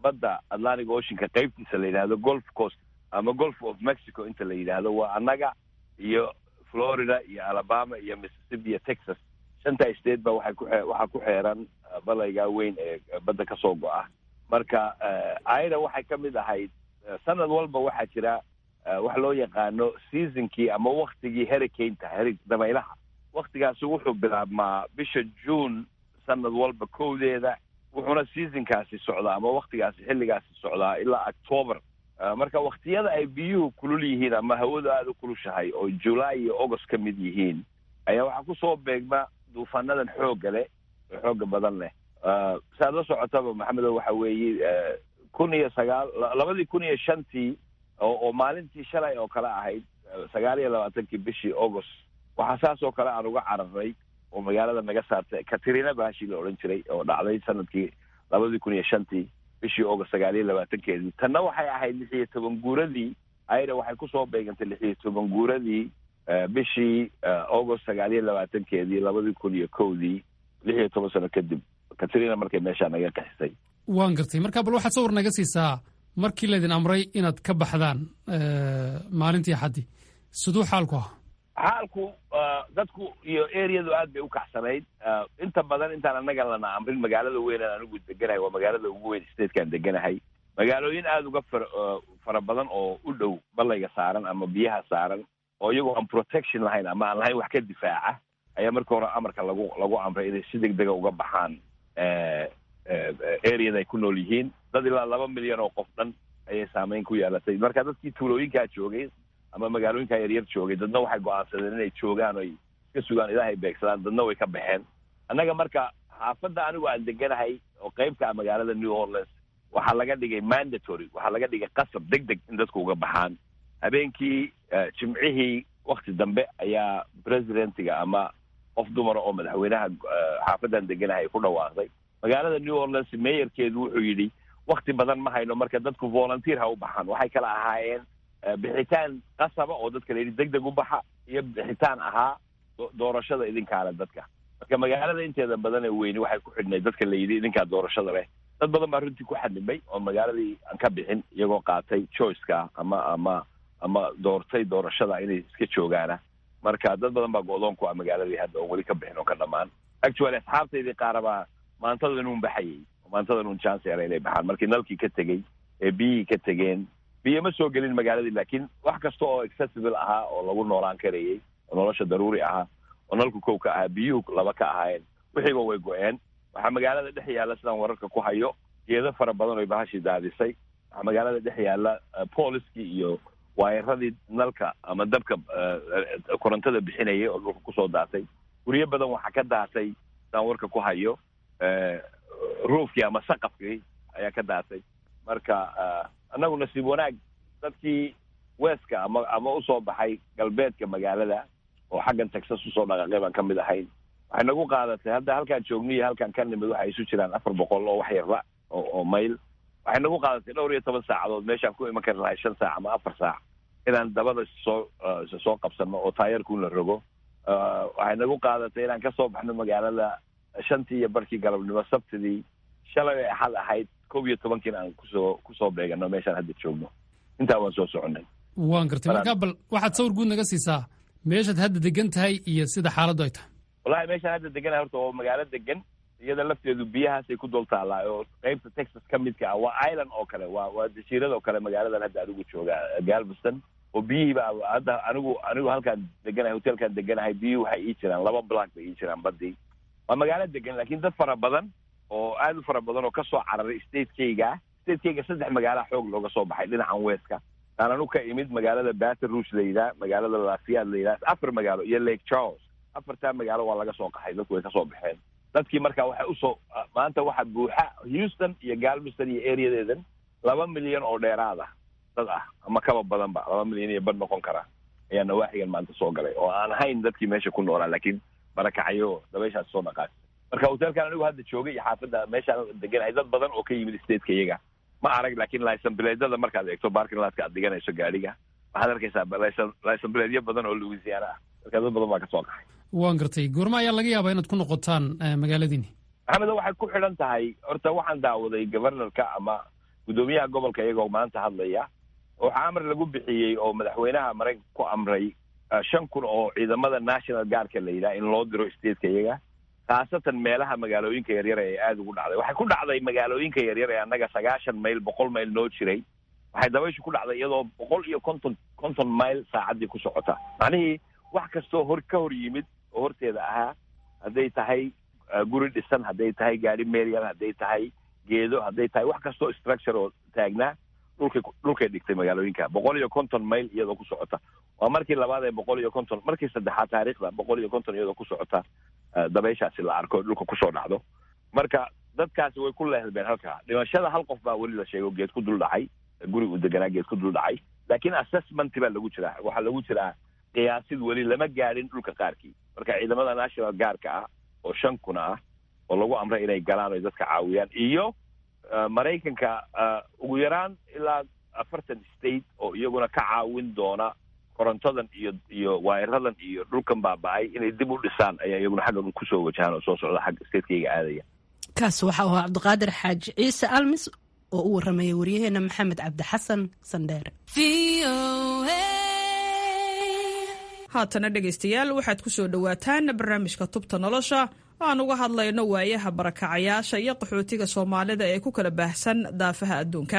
badda atlantic oceanka qaybtiisa la yidhahdo golf coast ama golf of mexico inta la yidhaahdo waa annaga iyo florida iyo alabama iyo mississippi iyo texas shanta state ba waxay ku waxaa ku xeeran balaygaa weyn ee badda ka soo go-a marka aida waxay ka mid ahayd sanad walba waxaa jira wax loo yaqaano seasonkii ama waktigii hurricaneta heri dabaylaha waktigaasi wuxuu bilaabmaa bisha june sanad walba kowdeeda wuxuuna seasonkaasi socdaa ama waktigaasi xilligaasi socdaa ilaa october marka waktiyada ay biyuhu kulul yihiin ama hawadu aada u kulushahay oo july iyo august ka mid yihiin ayaa waxaa kusoo beegma duufaanadan xoogga leh oo xooga badan leh saaad la socotaba maxamedo waxa weeye kun iyo sagaal labadii kun iyo shantii oo oo maalintii shalay oo kale ahayd sagaal iyo labaatankii bishii august waxaa saas oo kale aan uga cararay oo magaalada naga saartay katrina baashii la odhan jiray oo dhacday sanadkii labadii kun iyo shantii bishii august sagaal iyo labaatankeedii tanna waxay ahayd lix iyo toban guuradii ayada waxay kusoo beegantay lix iyo toban guuradii bishii august sagaal iyo labaatankeedii labadii kun iyo kowdii lix iyo toban sano kadib katrina markay meeshaa naga qaxisay waan gartay marka bal waxaad sawir naga siisaa markii laydin amray inaad ka baxdaan maalintii axaddii siduu xaalku ah xaalku dadku iyo areadu aad bay u kacsanayd inta badan intaan annaga lana amrin magaalada weyn aan anigu deganahay waa magaalada ugu weyn statekaan deganahay magaalooyin aada uga far fara badan oo u dhow balayga saaran ama biyaha saaran oo iyagoo aan protection lahayn ama aan lahayn wax ka difaaca ayaa marka hore amarka lagu lagu amray inay si deg dega uga baxaan areada ay ku nool yihiin dad ilaa laba milyan oo qof dhan ayay saameyn ku yeelatay marka dadkii tuulooyinkaa joogay ama magaalooyinkaa yaryar joogay dadna waxay go-aansadeen inay joogaan oy iska sugaan ilahay beegsadaan dadna way ka baxeen annaga marka xaafadda anigu aan deganahay oo qeybka ah magaalada new orleans waxaa laga dhigay mandatory waxaa laga dhigay qasab deg deg in dadku uga baxaan habeenkii jimcihii wakti dambe ayaa presidentiga ama qof dumara oo madaxweynaha xaafaddan deganahay ku dhawaaqday magaalada new orleans meeyarkeedu wuxuu yidhi wakti badan ma hayno marka dadku volunteer ha u baxaan waxay kala ahaayeen bixitaan qasaba oo dadka la yidhi deg deg u baxa iyo bixitaan ahaa doorashada idinkaale dadka marka magaalada inteeda badan ee weyni waxay ku xidhnay dadka la yidhi idinkaa doorashada leh dad badan baa runtii ku xadnimay oo magaaladii aan ka bixin iyagoo qaatay choiceka ama ama ama doortay doorashada inay iska joogaana marka dad badan baa go-doon ku ah magaaladii hadda oon weli ka bixin oo ka dhamaan actually asxaabtaydii qaarabaa maantadan uun baxayay maantadan uun chance era inay baxaan markii nalkii ka tegey ee biyihii ka tegeen biyo ma soo gelin magaaladii laakiin wax kasta oo accessible ahaa oo lagu noolaan karayay oo nolosha daruuri ahaa oo nalku kow ka ahaa biyuhu laba ka ahaayeen wixiiba way go-een waxaa magaalada dhex yaalla sidaan wararka ku hayo geedo fara badan oy bahashii daadisay waxaa magaalada dhex yaalla booliskii iyo waayaradii nalka ama dabka korontada bixinayay oo dhulka kusoo daatay guryo badan waxaa ka daatay sidaan warka ku hayo roofkii ama saqafkii ayaa ka daatay marka annagu nasiib wanaag dadkii weeska ama ama usoo baxay galbeedka magaalada oo xaggan texas usoo dhaqaaqay baan ka mid ahayn waxay nagu qaadatay hadda halkaan joogno iyo halkaan ka nimid waxay isu jiraan afar boqol oo wax yarba oo oo mayl waxay nagu qaadatay dhowr iyo toban saacadood meeshaan ku iman kari lahay shan saac ama afar saac inaan dabada soo soo qabsano oo taayarkuun la rogo waxay nagu qaadatay inaan kasoo baxno magaalada shantii iyo barkii galabnimo sabtidii shalay ay axad ahayd kow iyo tobankiina aan kusoo kusoo beegano meeshaan hadda joogno intaa waan soo soconay waan gartay markaa bal waxaad sawir guud naga siisaa meeshaad hadda degan tahay iyo sida xaaladdu ay tahay wallahi meeshaan hadda deganahay horta oo magaalo degan iyada lafteedu biyahaasay ku dul taallaa oo qeybta texas ka midka ah waa island oo kale waa waa jasiirad oo kale magaaladan hadda anigu jooga galveston oo biyihiiba hadda anigu anigu halkaan deganahay hotelkaan deganahay biyuhi waxay ii jiraan laba block bay ii jiraan badii waa magaalo degan laakiin dad fara badan oo aad u fara badan oo kasoo cararay statekayga statekayga saddex magaala xoog looga soo baxay dhinacan weeska aan anu ka imid magaalada baton rouge la yidhaha magaalada lafiyaad la yidhaha afar magaalo iyo lake charles afartaa magaalo waa laga soo qaxay dadku way kasoo baxeen dadkii marka waxay usoo maanta waxa buuxa houston iyo galveston iyo areadeedan laba milyan oo dheeraad ah dad ah ama kaba badanba laba milyan iyo bad noqon kara ayaa nawaaxigan maanta soo galay oo aan ahayn dadkii meesha ku noolaa laakiin barakacyo dabeyshaas soo dhaqaas marka hotelkan anigu hadda joogay iyo xaafadda meeshaan deganahay dad badan oo ka yimid stateka iyaga ma arag laakiin licenbileedyada markaad eegto barkinlaadka aad dhiganayso gaadhiga waxaad arkaysaa licenbileedyo badan oo louisiana ah marka dad badan baa kasoo qaxay waan gartay goorma ayaa laga yaabaa inaad ku noqotaan magaaladiini maxamedo waxay ku xidhan tahay horta waxaan daawaday governorka ama guddoomiyaha gobolka iyagoo maanta hadlaya waxaa amar lagu bixiyey oo madaxweynaha maraykanka ku amray shan kun oo ciidamada national guardka la yidhaha in loo diro stateka iyaga khaasatan meelaha magaalooyinka yaryar ee aada ugu dhacday waxay ku dhacday magaalooyinka yaryar ee annaga sagaashan mayl boqol mayl noo jiray waxay dabayshu ku dhacday iyadoo boqol iyo konton konton mayl saacaddii ku socota macnihii wax kastoo hor ka hor yimid oo horteeda ahaa hadday tahay guri dhisan hadday tahay gaari meryal hadday tahay geedo hadday tahay wax kastoo structure oo taagnaa dhulkay dhulkay dhigtay magaalooyinka boqol iyo konton mayl iyadoo ku socota waa markii labaad ee boqol iyo konton markii saddexaad taariikhda boqol iyo konton iyadoo ku socota dabayshaasi la arko dhulka kusoo dhacdo marka dadkaasi way ku leehdbeen halkaa dhimashada hal qof baa weli la sheego geed ku dul dhacay guri uu deganaa geed ku dul dhacay laakiin assessment baa lagu jiraa waxaa lagu jiraa qiyaasid weli lama gaadhin dhulka qaarkii marka ciidamada national guardka ah oo shan kuna ah oo lagu amray inay galaan oy dadka caawiyaan iyo maraykanka ugu yaraan ilaa afartan state oo iyaguna ka caawin doona korontadan iyo iyo waayaradan iyo dhulkan baaba-ay inay dib u dhisaan ayaa iyaguna xaggan kusoo wajahaan oo soo socda xagga statekayga aadaya kaas waxa uu ahaa cabdiqaadir xaaji ciise almis oo u warramaya waryaheena maxamed cabdi xasan sandheere haatana dhegaystayaal waxaad ku soo dhowaataan barnaamijka tubta nolosha aan uga hadlayno waayaha barakacayaasha iyo qaxootiga soomaalida ee ku kala baahsan daafaha adduunka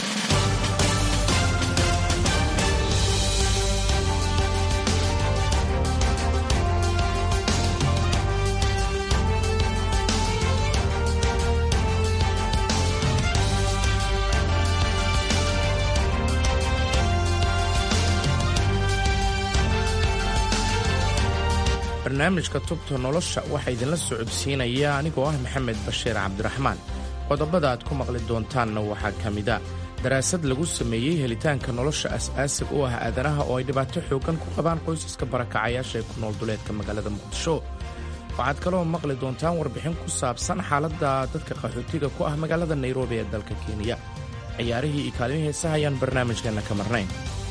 barnaamijka tubta nolosha waxaa idinla socodsiinaya anigoo ah maxamed bashiir cabdiraxmaan qodobada aad ku maqli doontaanna waxaa ka mida daraasad lagu sameeyey helitaanka nolosha as-aasig u ah aadanaha oo ay dhibaato xooggan ku qabaan qoysaska barakacayaasha ee ku nool duleedka magaalada muqdisho waxaad kaloo maqli doontaan warbixin ku saabsan xaaladda dadka qaxootiga ku ah magaalada nairobi ee dalka kenya ciyaarihii iyo kaalmihii heesaha ayaan barnaamijkeenna ka marnayn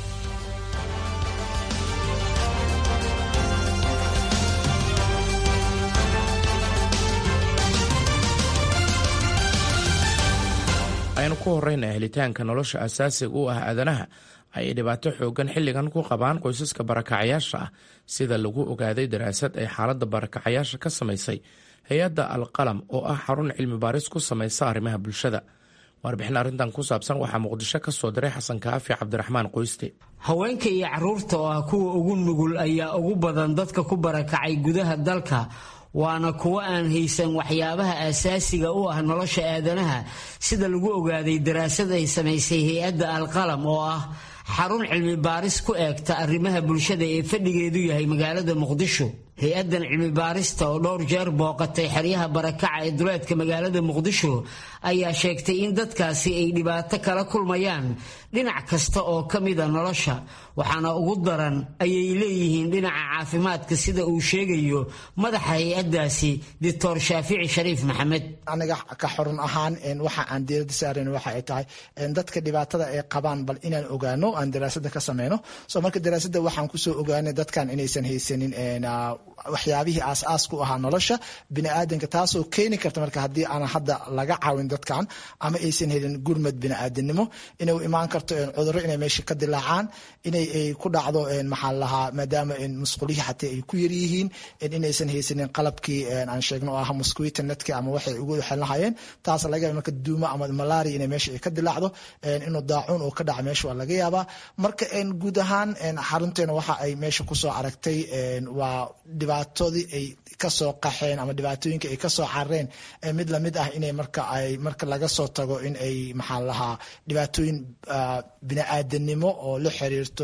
aynu ku horrayna helitaanka nolosha asaasiga u ah aadanaha ayay dhibaato xooggan xilligan ku qabaan qoysaska barakacayaasha ah sida lagu ogaaday daraasad ay xaaladda barakacayaasha ka samaysay hay-adda alqalam oo ah xarun cilmi baaris ku samaysa arrimaha bulshada warbixin arrintan ku saabsan waxaa muqdisho ka soo diray xasan kaafi cabdiraxmaan qoyste haweenka iyo caruurta oo ah kuwa ugu nugul ayaa ugu badan dadka ku barakacay gudaha dalka waana kuwo aan haysan waxyaabaha aasaasiga u ah nolosha aadanaha sida lagu ogaaday daraasad ay samaysay hay-adda alqalam oo ah xarun cilmi baaris ku eegta arrimaha bulshada ee fadhigeedu yahay magaalada muqdisho hay-addan cilmi baarista oo dhowr jeer booqatay xeryaha barakaca ee duleedka magaalada muqdisho ayaa sheegtay in dadkaasi ay dhibaato kala kulmayaan dhinac kasta oo ka mida nolosha waxaana ugu daran ayay leeyihiin dhinaca caafimaadka sida uu sheegayo madaxa hay-addaasi doctor shaafici shariif maxamed aniga ka xorun ahaan waxa aan diirada saarayn waxa ay tahay dadka dhibaatada ay qabaan bal inaan ogaano aan daraasada ka sameyno so marka daraasada waxaan kusoo ogaanay dadkan inaysan haysanin waxyaabihii aas-aas ku ahaa nolosha biniaadanka taasoo keeni karta marka haddii aan hadda laga caawin dadkan ama aysan helin gurmad biniaadanimo inay imaan karto cudurro inay meesha ka dilaacaan inay ku dhacdo maxaa lahaa maadaama musqulihii xataa ay ku yaryihiin inaysan haysanin qalabkii aan sheegno oo ah mosquito netki ama waxay ugu xelnahayeen taas laga yaaba marka duumo ama malaria inay meesha ay ka dilaacdo inuu daacuun oo ka dhaca meesha waa laga yaabaa marka guud ahaan xarunteena waxa ay meesha kusoo aragtay waa dhibaatadii ay kasoo qaxeen ama dhibaatooyinka ay kasoo carareen mid lamid ah inay marka ay marka laga soo tago in ay maxaa lahaa dhibaatooyin bini-aadanimo oo la xiriirto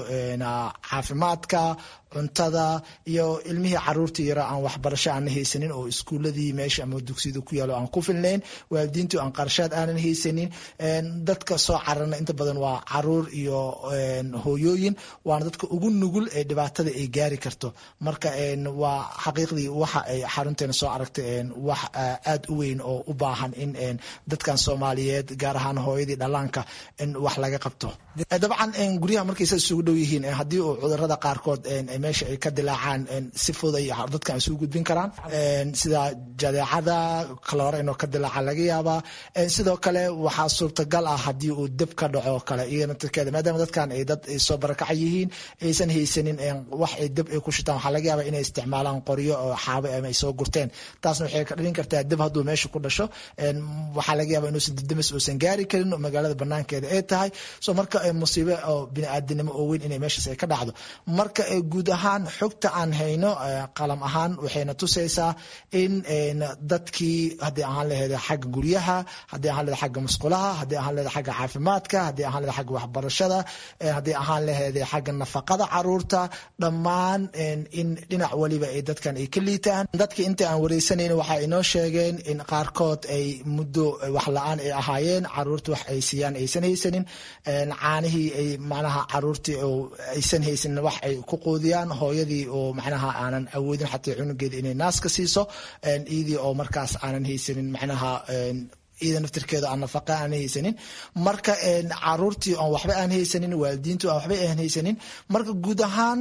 caafimaadka cuntada iyo ilmihii caruurta yara aan waxbarasho aan haysanin oo iskuuladii meesha ama dugsiyada ku yaalo aan ku filnayn waalidiintu aan qarshaad aanan haysanin dadka soo cararna inta badan waa caruur iyo hooyooyin waana dadka ugu nugul ee dhibaatada ay gaari karto marka waa xaqiiqdii waxa ay xarunteena soo aragtay wax aad u weyn oo u baahan in dadkan soomaaliyeed gaar ahaan hooyadii dhallaanka in wax laga qabto dabcan guryaha markaysa isugu dhow yihiin haddii uu cudurada qaarkood meesha ay ka dilaacaan si fudud ay dadkan isugu gudbin karaan sida jadeecada kaloora inuu ka dilaaca laga yaabaa sidoo kale waxaa suurtagal ah haddii uu deb ka dhaco kale iyana tirkeeda maadaama dadkan ay dad soo barakaca yihiin aysan haysanin wax ay deb ay ku shitaan waxaa laga yaabaa inay isticmaalaan qoryo oo xaabo ama ay soo gurteen taasna waxay ka dhalin kartaa deb hadduu meesha ku dhasho waxaa laga yaabaa inuusan dedemis uusan gaari karin oo magaalada banaankeeda ay tahay so marka musiibe oo biniaadanimo oo weyn inay meeshaas ay ka dhacdo marka guud ahaan xogta aan hayno qalam ahaan waxayna tusaysaa in dadkii haddii ahaan laheed xagga guryaha haddii ahaan laheed xagga musqulaha haddii ahaan laheed xagga caafimaadka haddii ahaan laheed xagga waxbarashada haddii ahaan laheed xagga nafaqada caruurta dhammaan in dhinac waliba ay dadkan ay ka liitaan dadkii inta aan wareysanayn waxaa inoo sheegeen in qaarkood ay muddo wax la-aan ay ahaayeen caruurta wax ay siiyaan aysan haysanin caanihii ay macnaha caruurtii oo aysan haysanin wax ay ku quudiyaan hooyadii oo macnaha aanan awoodin xataa cunugeeda inay naaska siiso iyadii oo markaas aanan haysanin macnaha iyada naftirkeeda aan nafaqa aan haysanin marka caruurtii aan waxba aan haysanin waalidiintu aan waxba aan haysanin marka guud ahaan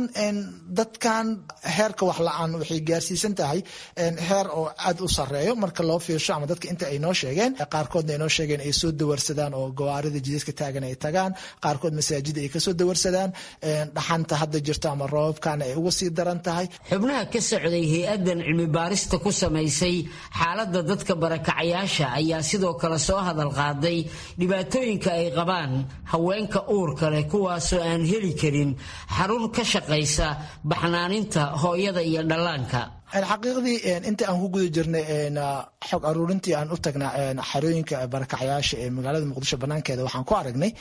dadkan heerka wax la-aan waxay gaarsiisan tahay heer oo aad u sareeyo marka loo fiirsho ama dadka inta ay noo sheegeen qaarkoodna ay noo sheegeen ay soo dawarsadaan oo gawaarida jidadka taagan ay tagaan qaarkood masaajida ay kasoo dawarsadaan dhaxanta hadda jirto ama roobabkana ay uga sii daran tahay xubnaha ka socday hay-adan cilmi baarista ku samaysay xaaladda dadka barakacayaasha ayaa sidoo kale soo hadal qaaday dhibaatooyinka ay qabaan haweenka uurka leh kuwaasoo aan heli karin xarun ka shaqaysa baxnaaninta hooyada iyo dhallaanka xaqiiqdii inta aan ku guda jirnay xog aruurintii aan u tagnaa xarooyinka barakacyaasha ee magaalada muqdisho banaankeeda waxaan ku aragnay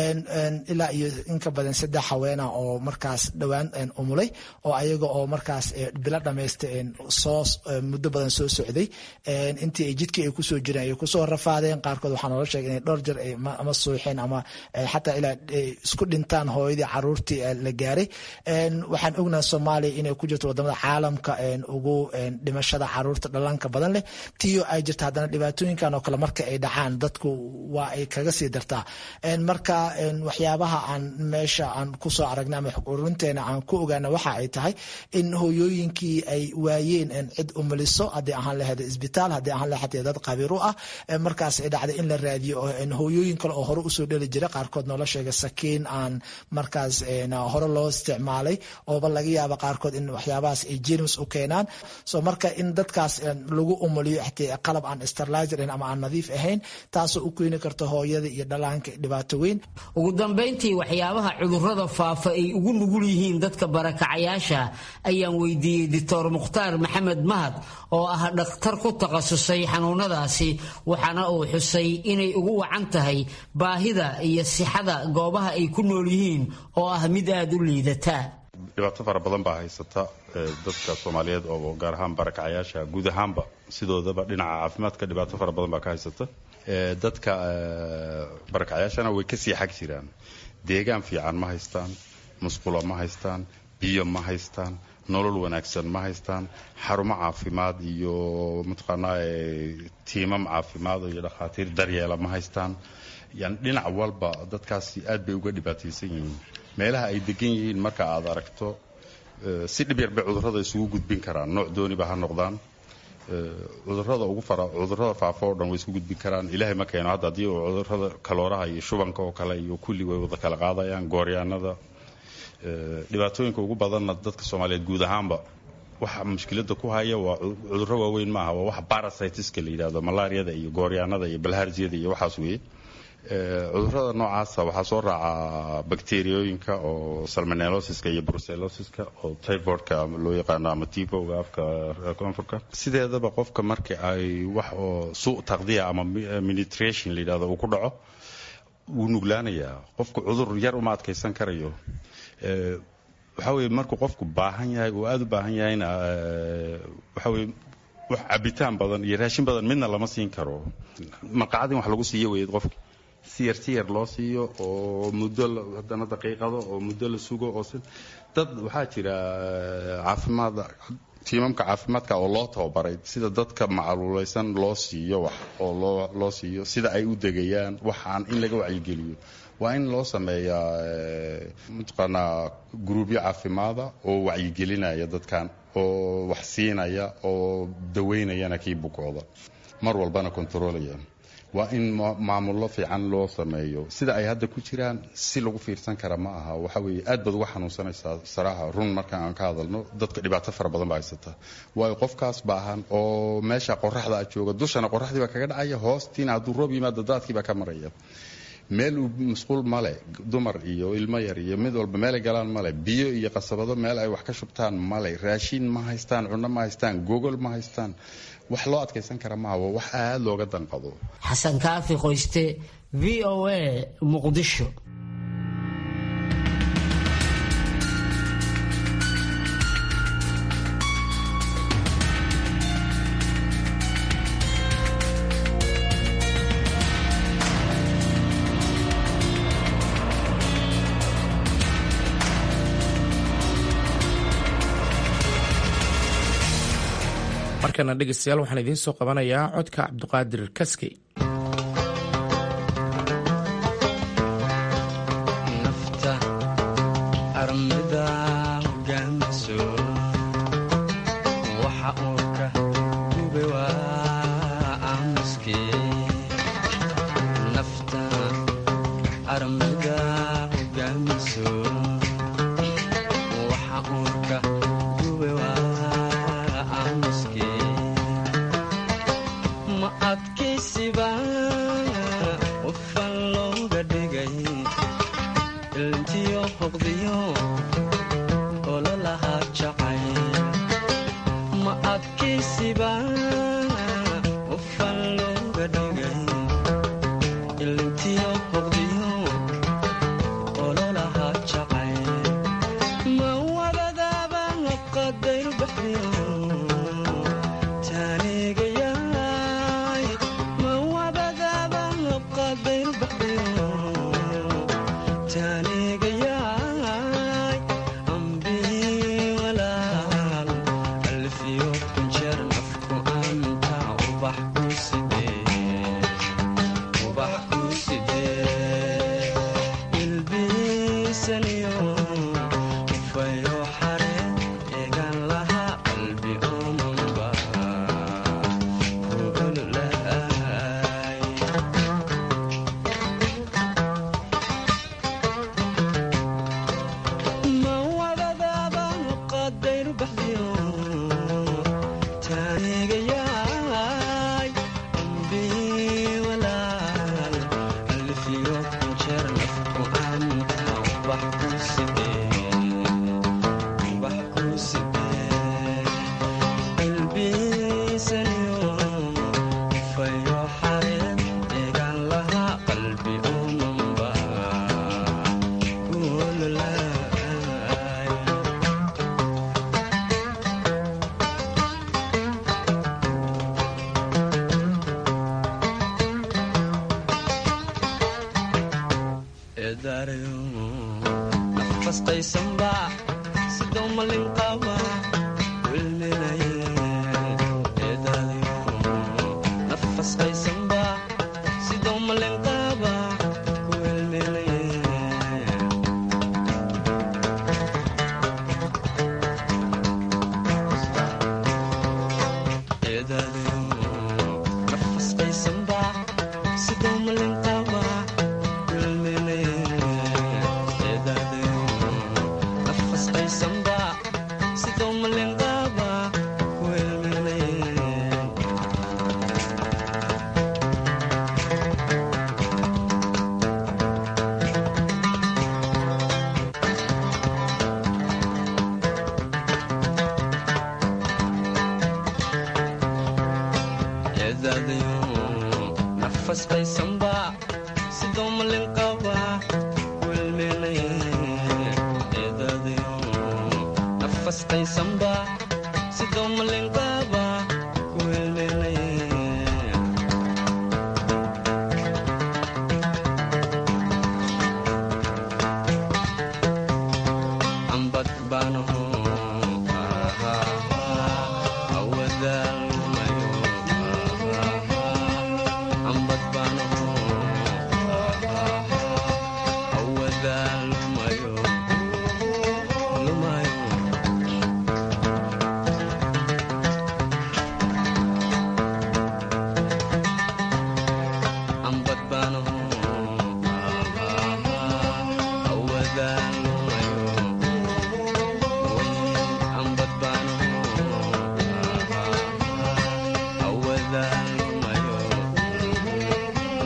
ilaa iyo inka badan saddex haweena oo markaas dhowaan umulay oo ayaga oo markaas bilo dhamaysta soo muddo badan soo socday intii ay jidkii ay kusoo jireen ay kusoo rafaadeen qaarkood waxaa noola sheegay inay dhowr jeer ama suuxeen ama xataa ilaa isku dhintaan hooyadii caruurtii la gaaray waxaan ognahay soomaaliya inay ku jirto wadamada caalamka ugu dhimashada caruurta dhallaanka badan leh tiyo ay jirta haddana dhibaatooyinkan oo kale marka ay dhacaan dadku waa ay kaga sii dartaa marka waxyaabaha aan meesha aan kusoo aragna ama xog ururinteena aan ku ogaana waxa ay tahay in hooyooyinkii ay waayeen cid umaliso haddii ahaan laheed isbitaal haddii ahaan laheed dad qabiir u ah markaas ay dhacday in la raadiyo hooyooyin kale oo hore usoo dheli jira qaarkood noola sheegay sakiin aan markaas hore loo isticmaalay ooba laga yaaba qaarkood in waxyaabahaas ay jerms u keenaan so marka in dadkaas lagu umuliyo xataa qalab aan sterlizer ama aan nadiif ahayn taasoo u keeni karta hooyada iyo dhallaanka dhibaato weyn ugu dambayntii waxyaabaha cudurrada faafa ay ugu nugul yihiin dadka barakacayaasha ayaan weydiiyey doctor mukhtaar maxamed mahad oo ah dhakhtar ku takhasusay xanuunadaasi waxaana uu xusay inay ugu wacan tahay baahida iyo sixada goobaha ay ku nool yihiin oo ah mid aada u liidata dhibaato fara badan baa haysata dadka soomaaliyeed oo gaar ahaan barakacayaasha guud ahaanba sidoodaba dhinaca caafimaadka dhibaato fara badan baa ka haysata dadka barakacayaashana way kasii xag jiraan deegaan fiican ma haystaan musqulo ma haystaan biyo ma haystaan nolol wanaagsan ma haystaan xarumo caafimaad iyo mataqaanaa tiimam caafimaad iyo dhakhaatiir daryeela ma haystaan yani dhinac walba dadkaasi aad bay uga dhibaataysan yihiin meelaha ay degan yihiin marka aad aragto si dhib yar bay cudurrada isugu gudbin karaan nooc dooniba ha noqdaan cudurrada ugu fara cudurrada faafo oo dhan way isku gudbin karaan ilaahay ma keeno hadda haddii uu cudurrada kalooraha iyo shubanka oo kale iyo kulli way wada kala qaadayaan gooryaanada dhibaatooyinka ugu badanna dadka soomaaliyeed guud ahaanba waxa mushkilada ku haya waa cudurro waaweyn maaha waa waxa barasitiska la yidhahdo malaariyada iyo gooryaanada iyo balhaarjiyada iyo waxaas weeye cudurrada noocaasa waxaa soo raaca bakteriyooyinka oo salmonellosiska iyo brucellosiska oo typhoidka loo yaqaano ama tiboga afka koonfurka sideedaba qofka marka ay wax oo suu taqdiya ama ministration la yidhahdo uu ku dhaco wuu nuglaanayaa qofku cudur yar uma adkaysan karayo waxaa weye markuu qofku baahan yahay uu aada u baahan yahayna waxaa weye wax cabitaan badan iyo raashin badan midna lama siin karo marqacadin wax lagu siiyo weyd qofki si yar si yar loo siiyo oo muddo haddana daqiiqado oo muddo la sugo oo dad waxaa jira caafimaad tiimamka caafimaadka oo loo tababaray sida dadka macaluuleysan loo siiyo wax oo loo siiyo sida ay u degayaan waxaan in laga wacyigeliyo waa in loo sameeyaa mataqaanaa gruubyo caafimaada oo wacyigelinaya dadkan oo wax siinaya oo daweynayana kii bukooda mar walbana kontaroolaya waa in maamullo fiican loo sameeyo sida ay hadda ku jiraan si lagu fiirsan kara ma aha waxa weeye aad baad uga xanuunsanaysaa saraaxa run markaan aan ka hadalno dadka dhibaato fara badan baa haysata waayo qofkaas baahan oo meesha qoraxda a jooga dushana qoraxdii baa kaga dhacaya hoostiina hadduu roob yimaado daadkii baa ka maraya meel uu masquul male dumar iyo ilmo yar iyo mid walba meelay galaan male biyo iyo qasabado meel ay wax ka shubtaan male raashiin ma haystaan cunno ma haystaan gogol ma haystaan wax loo adkaysan kara maaha waa wax aada looga danqado xasan kaafi qoyste v o a muqdisho markana dhegeystayaal waxaan idiin soo qabanayaa codka cabduqaadir kaskey nafta armida hogaamiso waxa uu ka gube waa aamuske nafta armida hogaamiso waxa uu ka gube waa ma adkaysiba qofan looga dhigay ilntiyo hoqdiyo ololahaa jacay ma adkaysiba qofan looga dhigay ilntiyo hoqdiyo ololahaa jacay ma wabadaaba qadayru baxdiyo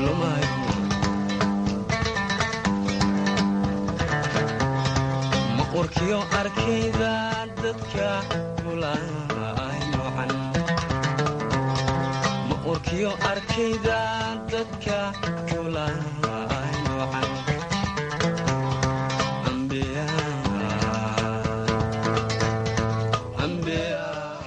lumayo ma urkiyo arkayda dadka kulaay noocan ma urkiyo arkayda dadka kulaay noocan ambiya ambiya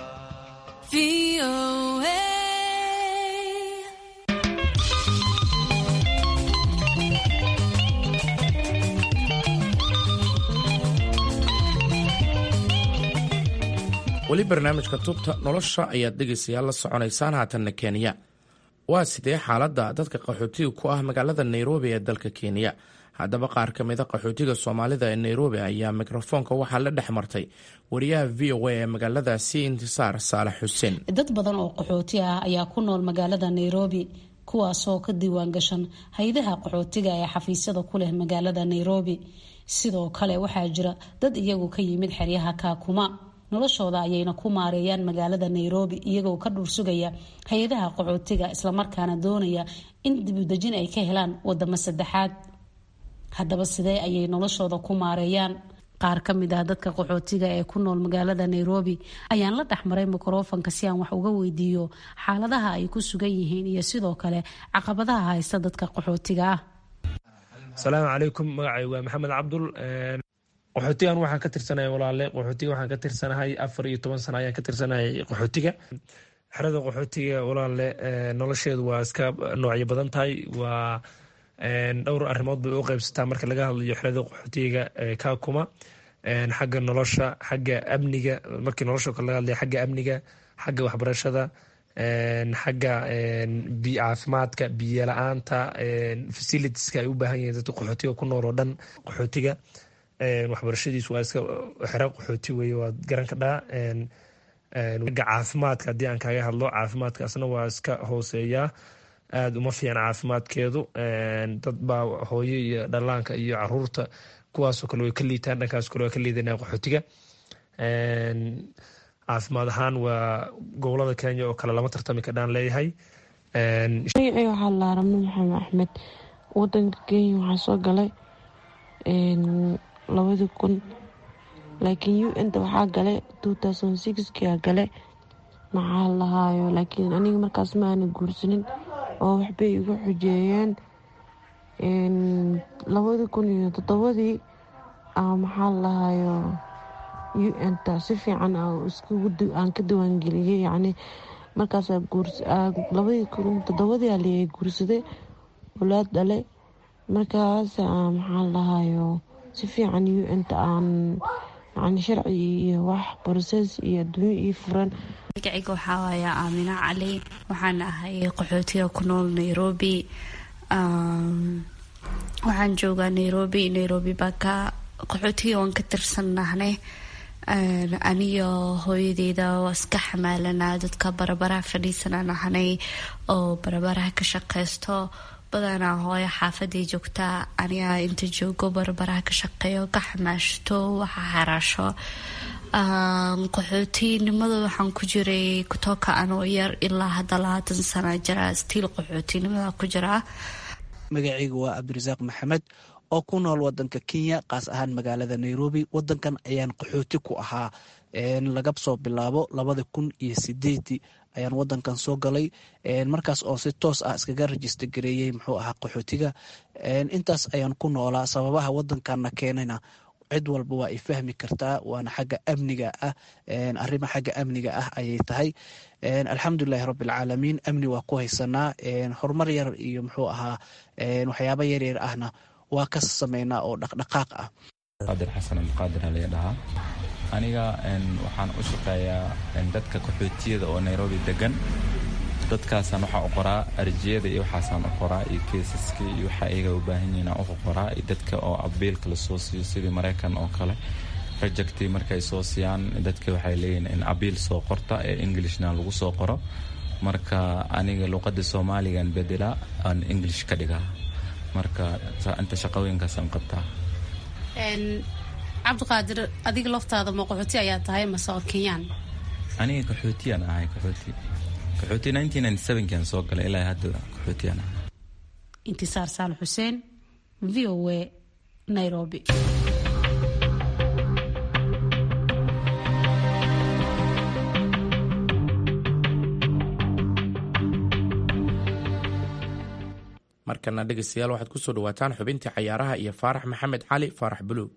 weli barnaamijka tubta nolosha ayaad dhegaysayaal la soconaysaan haatanna kenya waa sidee xaaladda dadka qaxootiga ku ah magaalada nairobi ee dalka kenya haddaba qaar ka mida qaxootiga soomaalida ee nairobi ayaa mikrofoonka waxaa la dhex martay wariyaha v o a ee magaaladaasi intisaar saalax xuseen dad badan oo qaxooti ah ayaa ku nool magaalada nairobi kuwaasoo ka diiwaan gashan hay-adaha qaxootiga ee xafiisyada ku leh magaalada nairobi sidoo kale waxaa jira dad iyagu ka yimid xeryaha kaakuma noloshooda ayayna ku maareeyaan magaalada nairobi iyagoo ka dhuursugaya hay-adaha qaxootiga islamarkaana doonaya in dibudejin ay ka helaan wadamo saddexaad haddaba sidee ayay noloshooda ku maareeyaan qaar ka mid ah dadka qaxootiga ee ku nool magaalada nairobi ayaan la dhexmaray mikrofonka si aan wax uga weydiiyo xaaladaha ay ku sugan yihiin iyo sidoo kale caqabadaha haysta dadka qaxootiga ah asalaamu calaykum magacay waa maxamed cabdul qaxootigan waxaan ka tirsanahay walaale qaxootiga waxaan ka tirsanahay afar iyo toban sano ayaan ka tirsanahay qaxootiga xerada qaxootiga walaale nolosheedu waa iska noocyo badan tahay waa dhowr arrimood bay u qeybsataa marka laga hadlayo xerada qaxootiga kaakuma xagga nolosha xagga amniga markii nolosha kale laga hadlayo xagga amniga xagga waxbarashada xagga caafimaadka biyo la-aanta facilitieska ay u baahan yihiin dadka qaxootiga ku nool oo dhan qaxootiga waxbarashadiisu waa iska xero qaxooti weye waad garan kadhaa agga caafimaadka haddii aan kaaga hadlo caafimaadkaasna waa iska hooseeyaa aada uma fiican caafimaadkeedu dad baa hooyo iyo dhalaanka iyo caruurta kuwaasoo kale way ka liitaan dhankaas kale waa ka liidanaa qaxootiga caafimaad ahaan waa gobolada kenya oo kale lama tartami kadhaan leeyahay magacii waxaa la ramno maxamed axmed wadanka kenya waxaa soo galay labadii kun laakiin u n ta waxaa gale kia gale maxaa lahaayo laakiin aniga markaas ma aana guursanin oo waxbay igu xujeeyeen labadii kun iyo toddobadii maxaa lahaayo u n ta si fiican aan ka diiwaangeliyey yani markaas labadii kun toddobadii aliya guursaday walaad dhale markaas maxaa lahaayo si fiican u n ta aan yani sharci iyo wax broses iyo adduunyo ii furan magacayga waxaa waaya aamina cali waxaan ahay qaxootiga ku nool nairobi waxaan joogaa nairobi nairobi baa ka qaxootiga waan ka tirsannahnay aniyo hooyadeyda waa iska xamaalanaa dadka barabaraha fadhiisanaan ahnay oo barabaraha ka shaqeysto badanaa hooyo xaafaday joogtaa aniga inta joogo barbaraha ka shaqeeyo ka xamaashto waxa xaraasho qaxootinimada waxaan ku jiray kutoka anoo yar ilaa hadda labaatan sana jira stiil qaxootinimada ku jiraa magacayga waa cabdirasaaq maxamed oo ku nool wadanka kenya qaas ahaan magaalada nairobi wadankan ayaan qaxooti ku ahaa laga soo bilaabo labada kun iyo sideedii ayaan wadankan soo galay markaas oo si toos ah iskaga rajista gareeyey muxuu ahaa qaxootiga intaas ayaan ku noolaa sababaha wadankanna keenayna cid walba waa ay fahmi kartaa waana xagga amniga ah arrima xagga amniga ah ayay tahay alxamdulilahi rabbilcaalamiin amni waa ku haysanaa horumar yar iyo muxuu ahaa waxyaaba yaryar ahna waa ka sameynaa oo dhaqdhaqaaq ah qaadir xasan alqaadir alee dhahaa aniga waxaan u shaqeeyaa dadka qaxootiyada oo nairobi degan dadkaasaan waxaa u qoraa arjiyada iyo waxaasaan u qoraa iyo keesaska iyo waxa iyaga u baahan yihiin aan u qoraa iyo dadka oo abiilka lasoo siiyo sidii maraykan oo kale rejecti markay soo siiyaan dadka waxay leeyihiin in abiil soo qorta ee englishna lagu soo qoro marka aniga luqada soomaaligan bedela aan english ka dhigaa marka inta shaqooyinkaasaan qabtaa cabdiqaadir adiga laftaada ma qaxooti ayaa tahay mase oo kenyaan aniga qaxootiyaan ahay qaxooti qaxooti kan soo galay ilaa hadda qaxootiyaan ahay intisaar saal xuseen v o a nairobi markana dhegeystayaal waxaad kusoo dhawaataan xubintii cayaaraha iyo faarax maxamed cali faarax buluug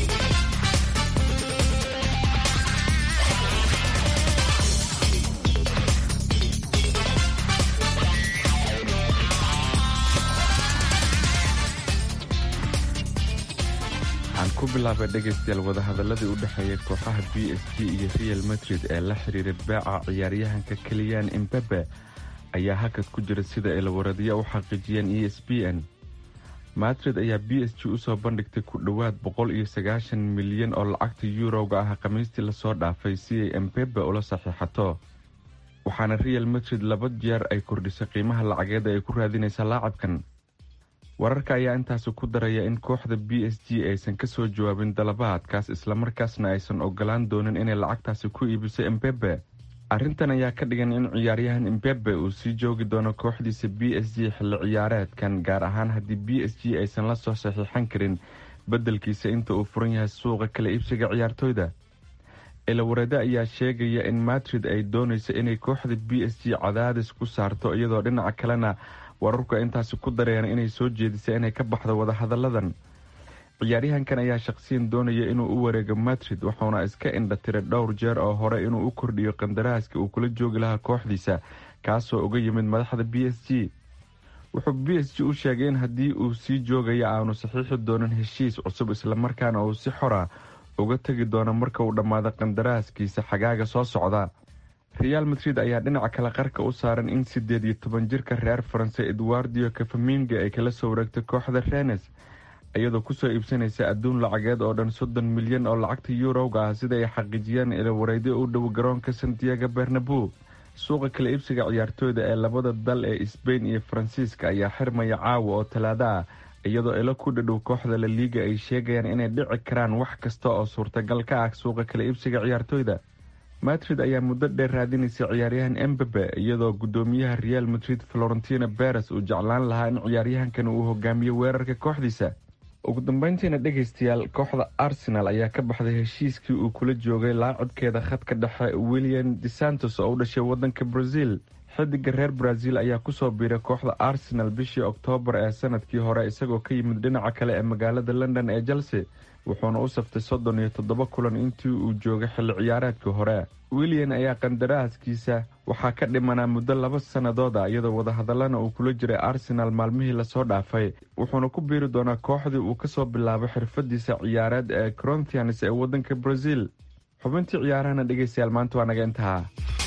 waxaan ku bilaabay dhegaystayaal wadahadaladii u dhexeeya kooxaha b s g iyo real madrid ee la xiriiray beeca ciyaaryahanka keliyan imbabe ayaa hakad ku jira sida ay lawaradiya u xaqiijiyeen e s b n madrid ayaa b s g usoo bandhigtay ku dhowaad boqol iyo sagaashan milyan oo lacagta yuurowga ah khamiistii lasoo dhaafay si ay embebe ula saxiixato waxaana real madrid laba jeer ay kordhisay qiimaha lacageed ay ku raadinaysa laacabkan wararka ayaa intaasi ku daraya in kooxda b s g aysan kasoo jawaabin dalabaadkaas islamarkaasna aysan ogolaan doonin inay lacagtaasi ku iibiso embebe arrintan ayaa ka dhigan in ciyaaryahan imbebe uu sii joogi doono kooxdiisa b s g xilli ciyaareedkan gaar ahaan haddii b s g aysan la soo saxiixan karin beddelkiisa inta uu furan yahay suuqa kala iibsiga ciyaartooyda ilawarade ayaa sheegaya in madrid ay doonayso inay kooxda b s g cadaadis ku saarto iyadoo dhinaca kalena wararku intaasi ku dareen inay soo jeedisay inay ka baxdo wadahadalladan ciyaaryahankan ayaa shaqsiyan doonaya inuu u wareego madrid wuxuuna iska indhatiray dhowr jeer oo hore inuu u kordhiyo qandaraaska uu kula joogi lahaa kooxdiisa kaasoo uga yimid madaxda b s g wuxuu b s g u sheegay in haddii uu sii joogaya aanu saxiixi doonin heshiis cusub islamarkaana uu si xora uga tegi doono marka uu dhammaado qandaraaskiisa xagaaga soo socda real madrid ayaa dhinaca kale qarka u saaran in sideed iyo toban jirka reer faranse edwardio kafaminga ay kala soo wareegtay kooxda renes iyadoo kusoo iibsanaysa adduun lacageed oo dhan soddon milyan oo lacagta yuurowga ah sida ay xaqiijiyeen ilawareydo u dhow garoonka santiago bernabu suuqa kala iibsiga ciyaartooyda ee labada dal ee sbain iyo faransiiska ayaa xirmaya caawa oo talaado ah iyadoo ilo ku dhadhow kooxda la liiga ay sheegayaan inay dhici karaan wax kasta oo suurtagal ka ah suuqa kala iibsiga ciyaartooyda madrid ayaa muddo dheer raadinaysa ciyaaryahan embebe iyadoo gudoomiyaha real madrid florentina beres uu jeclaan lahaa in ciyaaryahankan uu hogaamiyo weerarka kooxdiisa ugu dambeyntiina dhegaystayaal kooxda arsenal ayaa ka baxday heshiiskii uu kula joogay laacibkeeda khadka dhexe william de santos oo u dhashay wadanka brazil xidiga reer brazil ayaa kusoo biiray kooxda arsenal bishii oktoobar ee sanadkii hore isagoo ka yimid dhinaca kale ee magaalada london ee chelsea wuxuuna u saftay soddon iyo toddoba kulan intii uu joogay xilli ciyaareedkii hore william ayaa qandaraaskiisa waxaa ka dhimanaa muddo laba sannadood ah iyadoo wadahadallana uu kula jiray arsenal maalmihii lasoo dhaafay wuxuuna ku biiri doonaa kooxdii uu kasoo bilaabay xirfadiisa ciyaareed ee corinthians ee wadanka brazil xubintii ciyaarahana dhegeystayaal maanta waa naga intahaa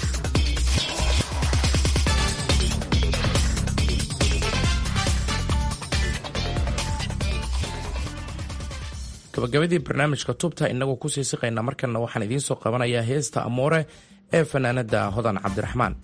gabagabadii barnaamijka tubta inagoo kusii siqayna markana waxaan idiin soo qabanayaa heesta amoore ee fanaanada hodan cabdiraxmaan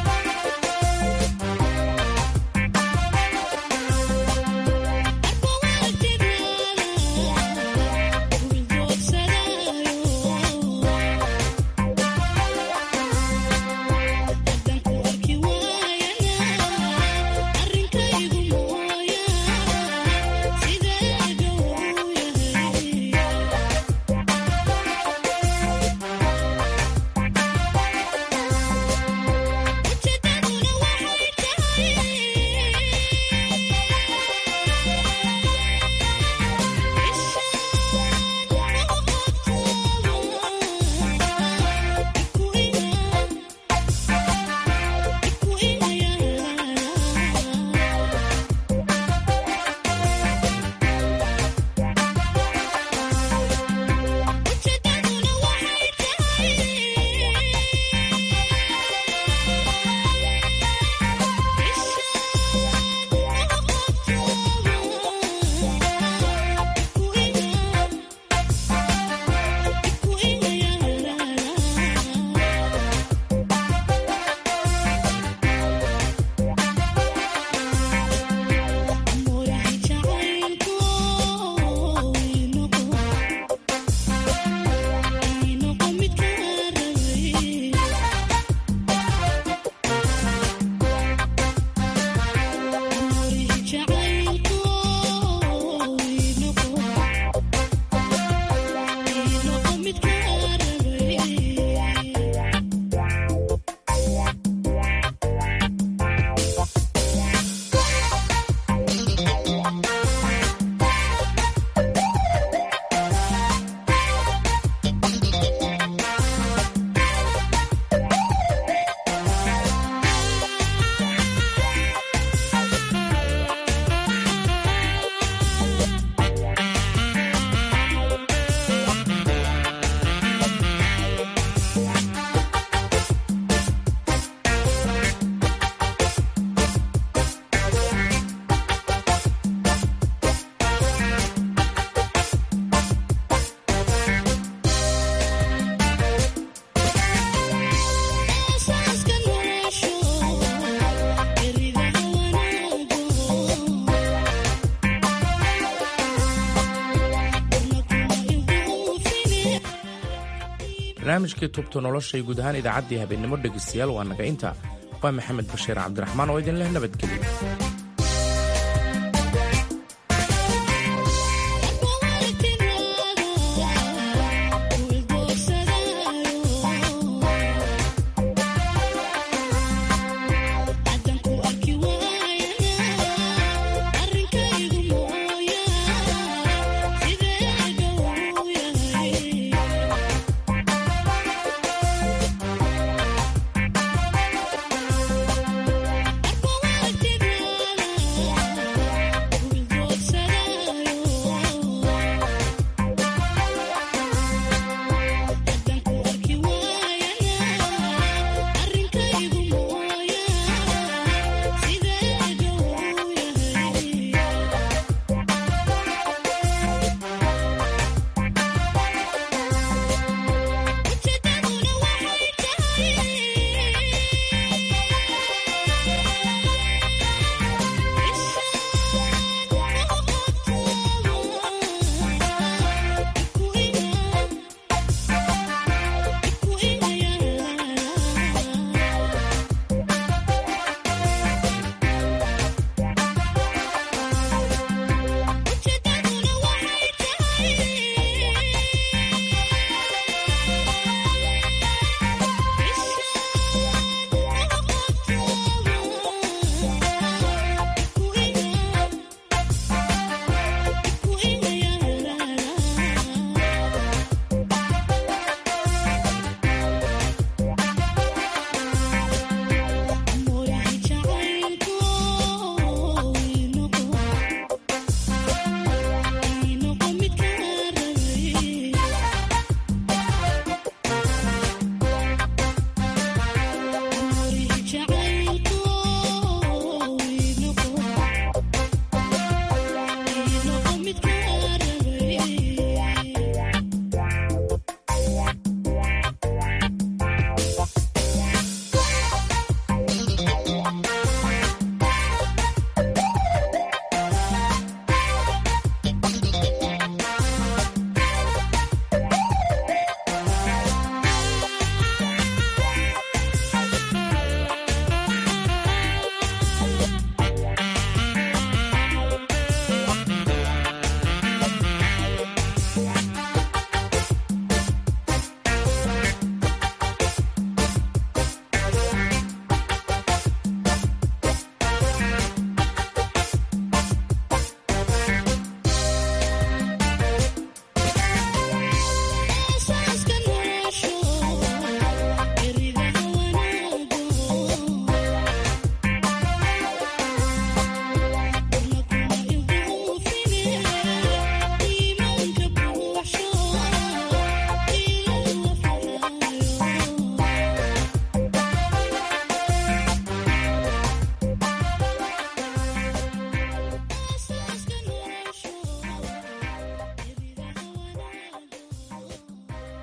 Thank you barnaamijkii tubta nolosha iyo guud ahaan idaacaddii habeennimo dhegaystayaal waa naga inta waa maxamed bashiir cabdiraxmaan oo idin leh nabadgelyo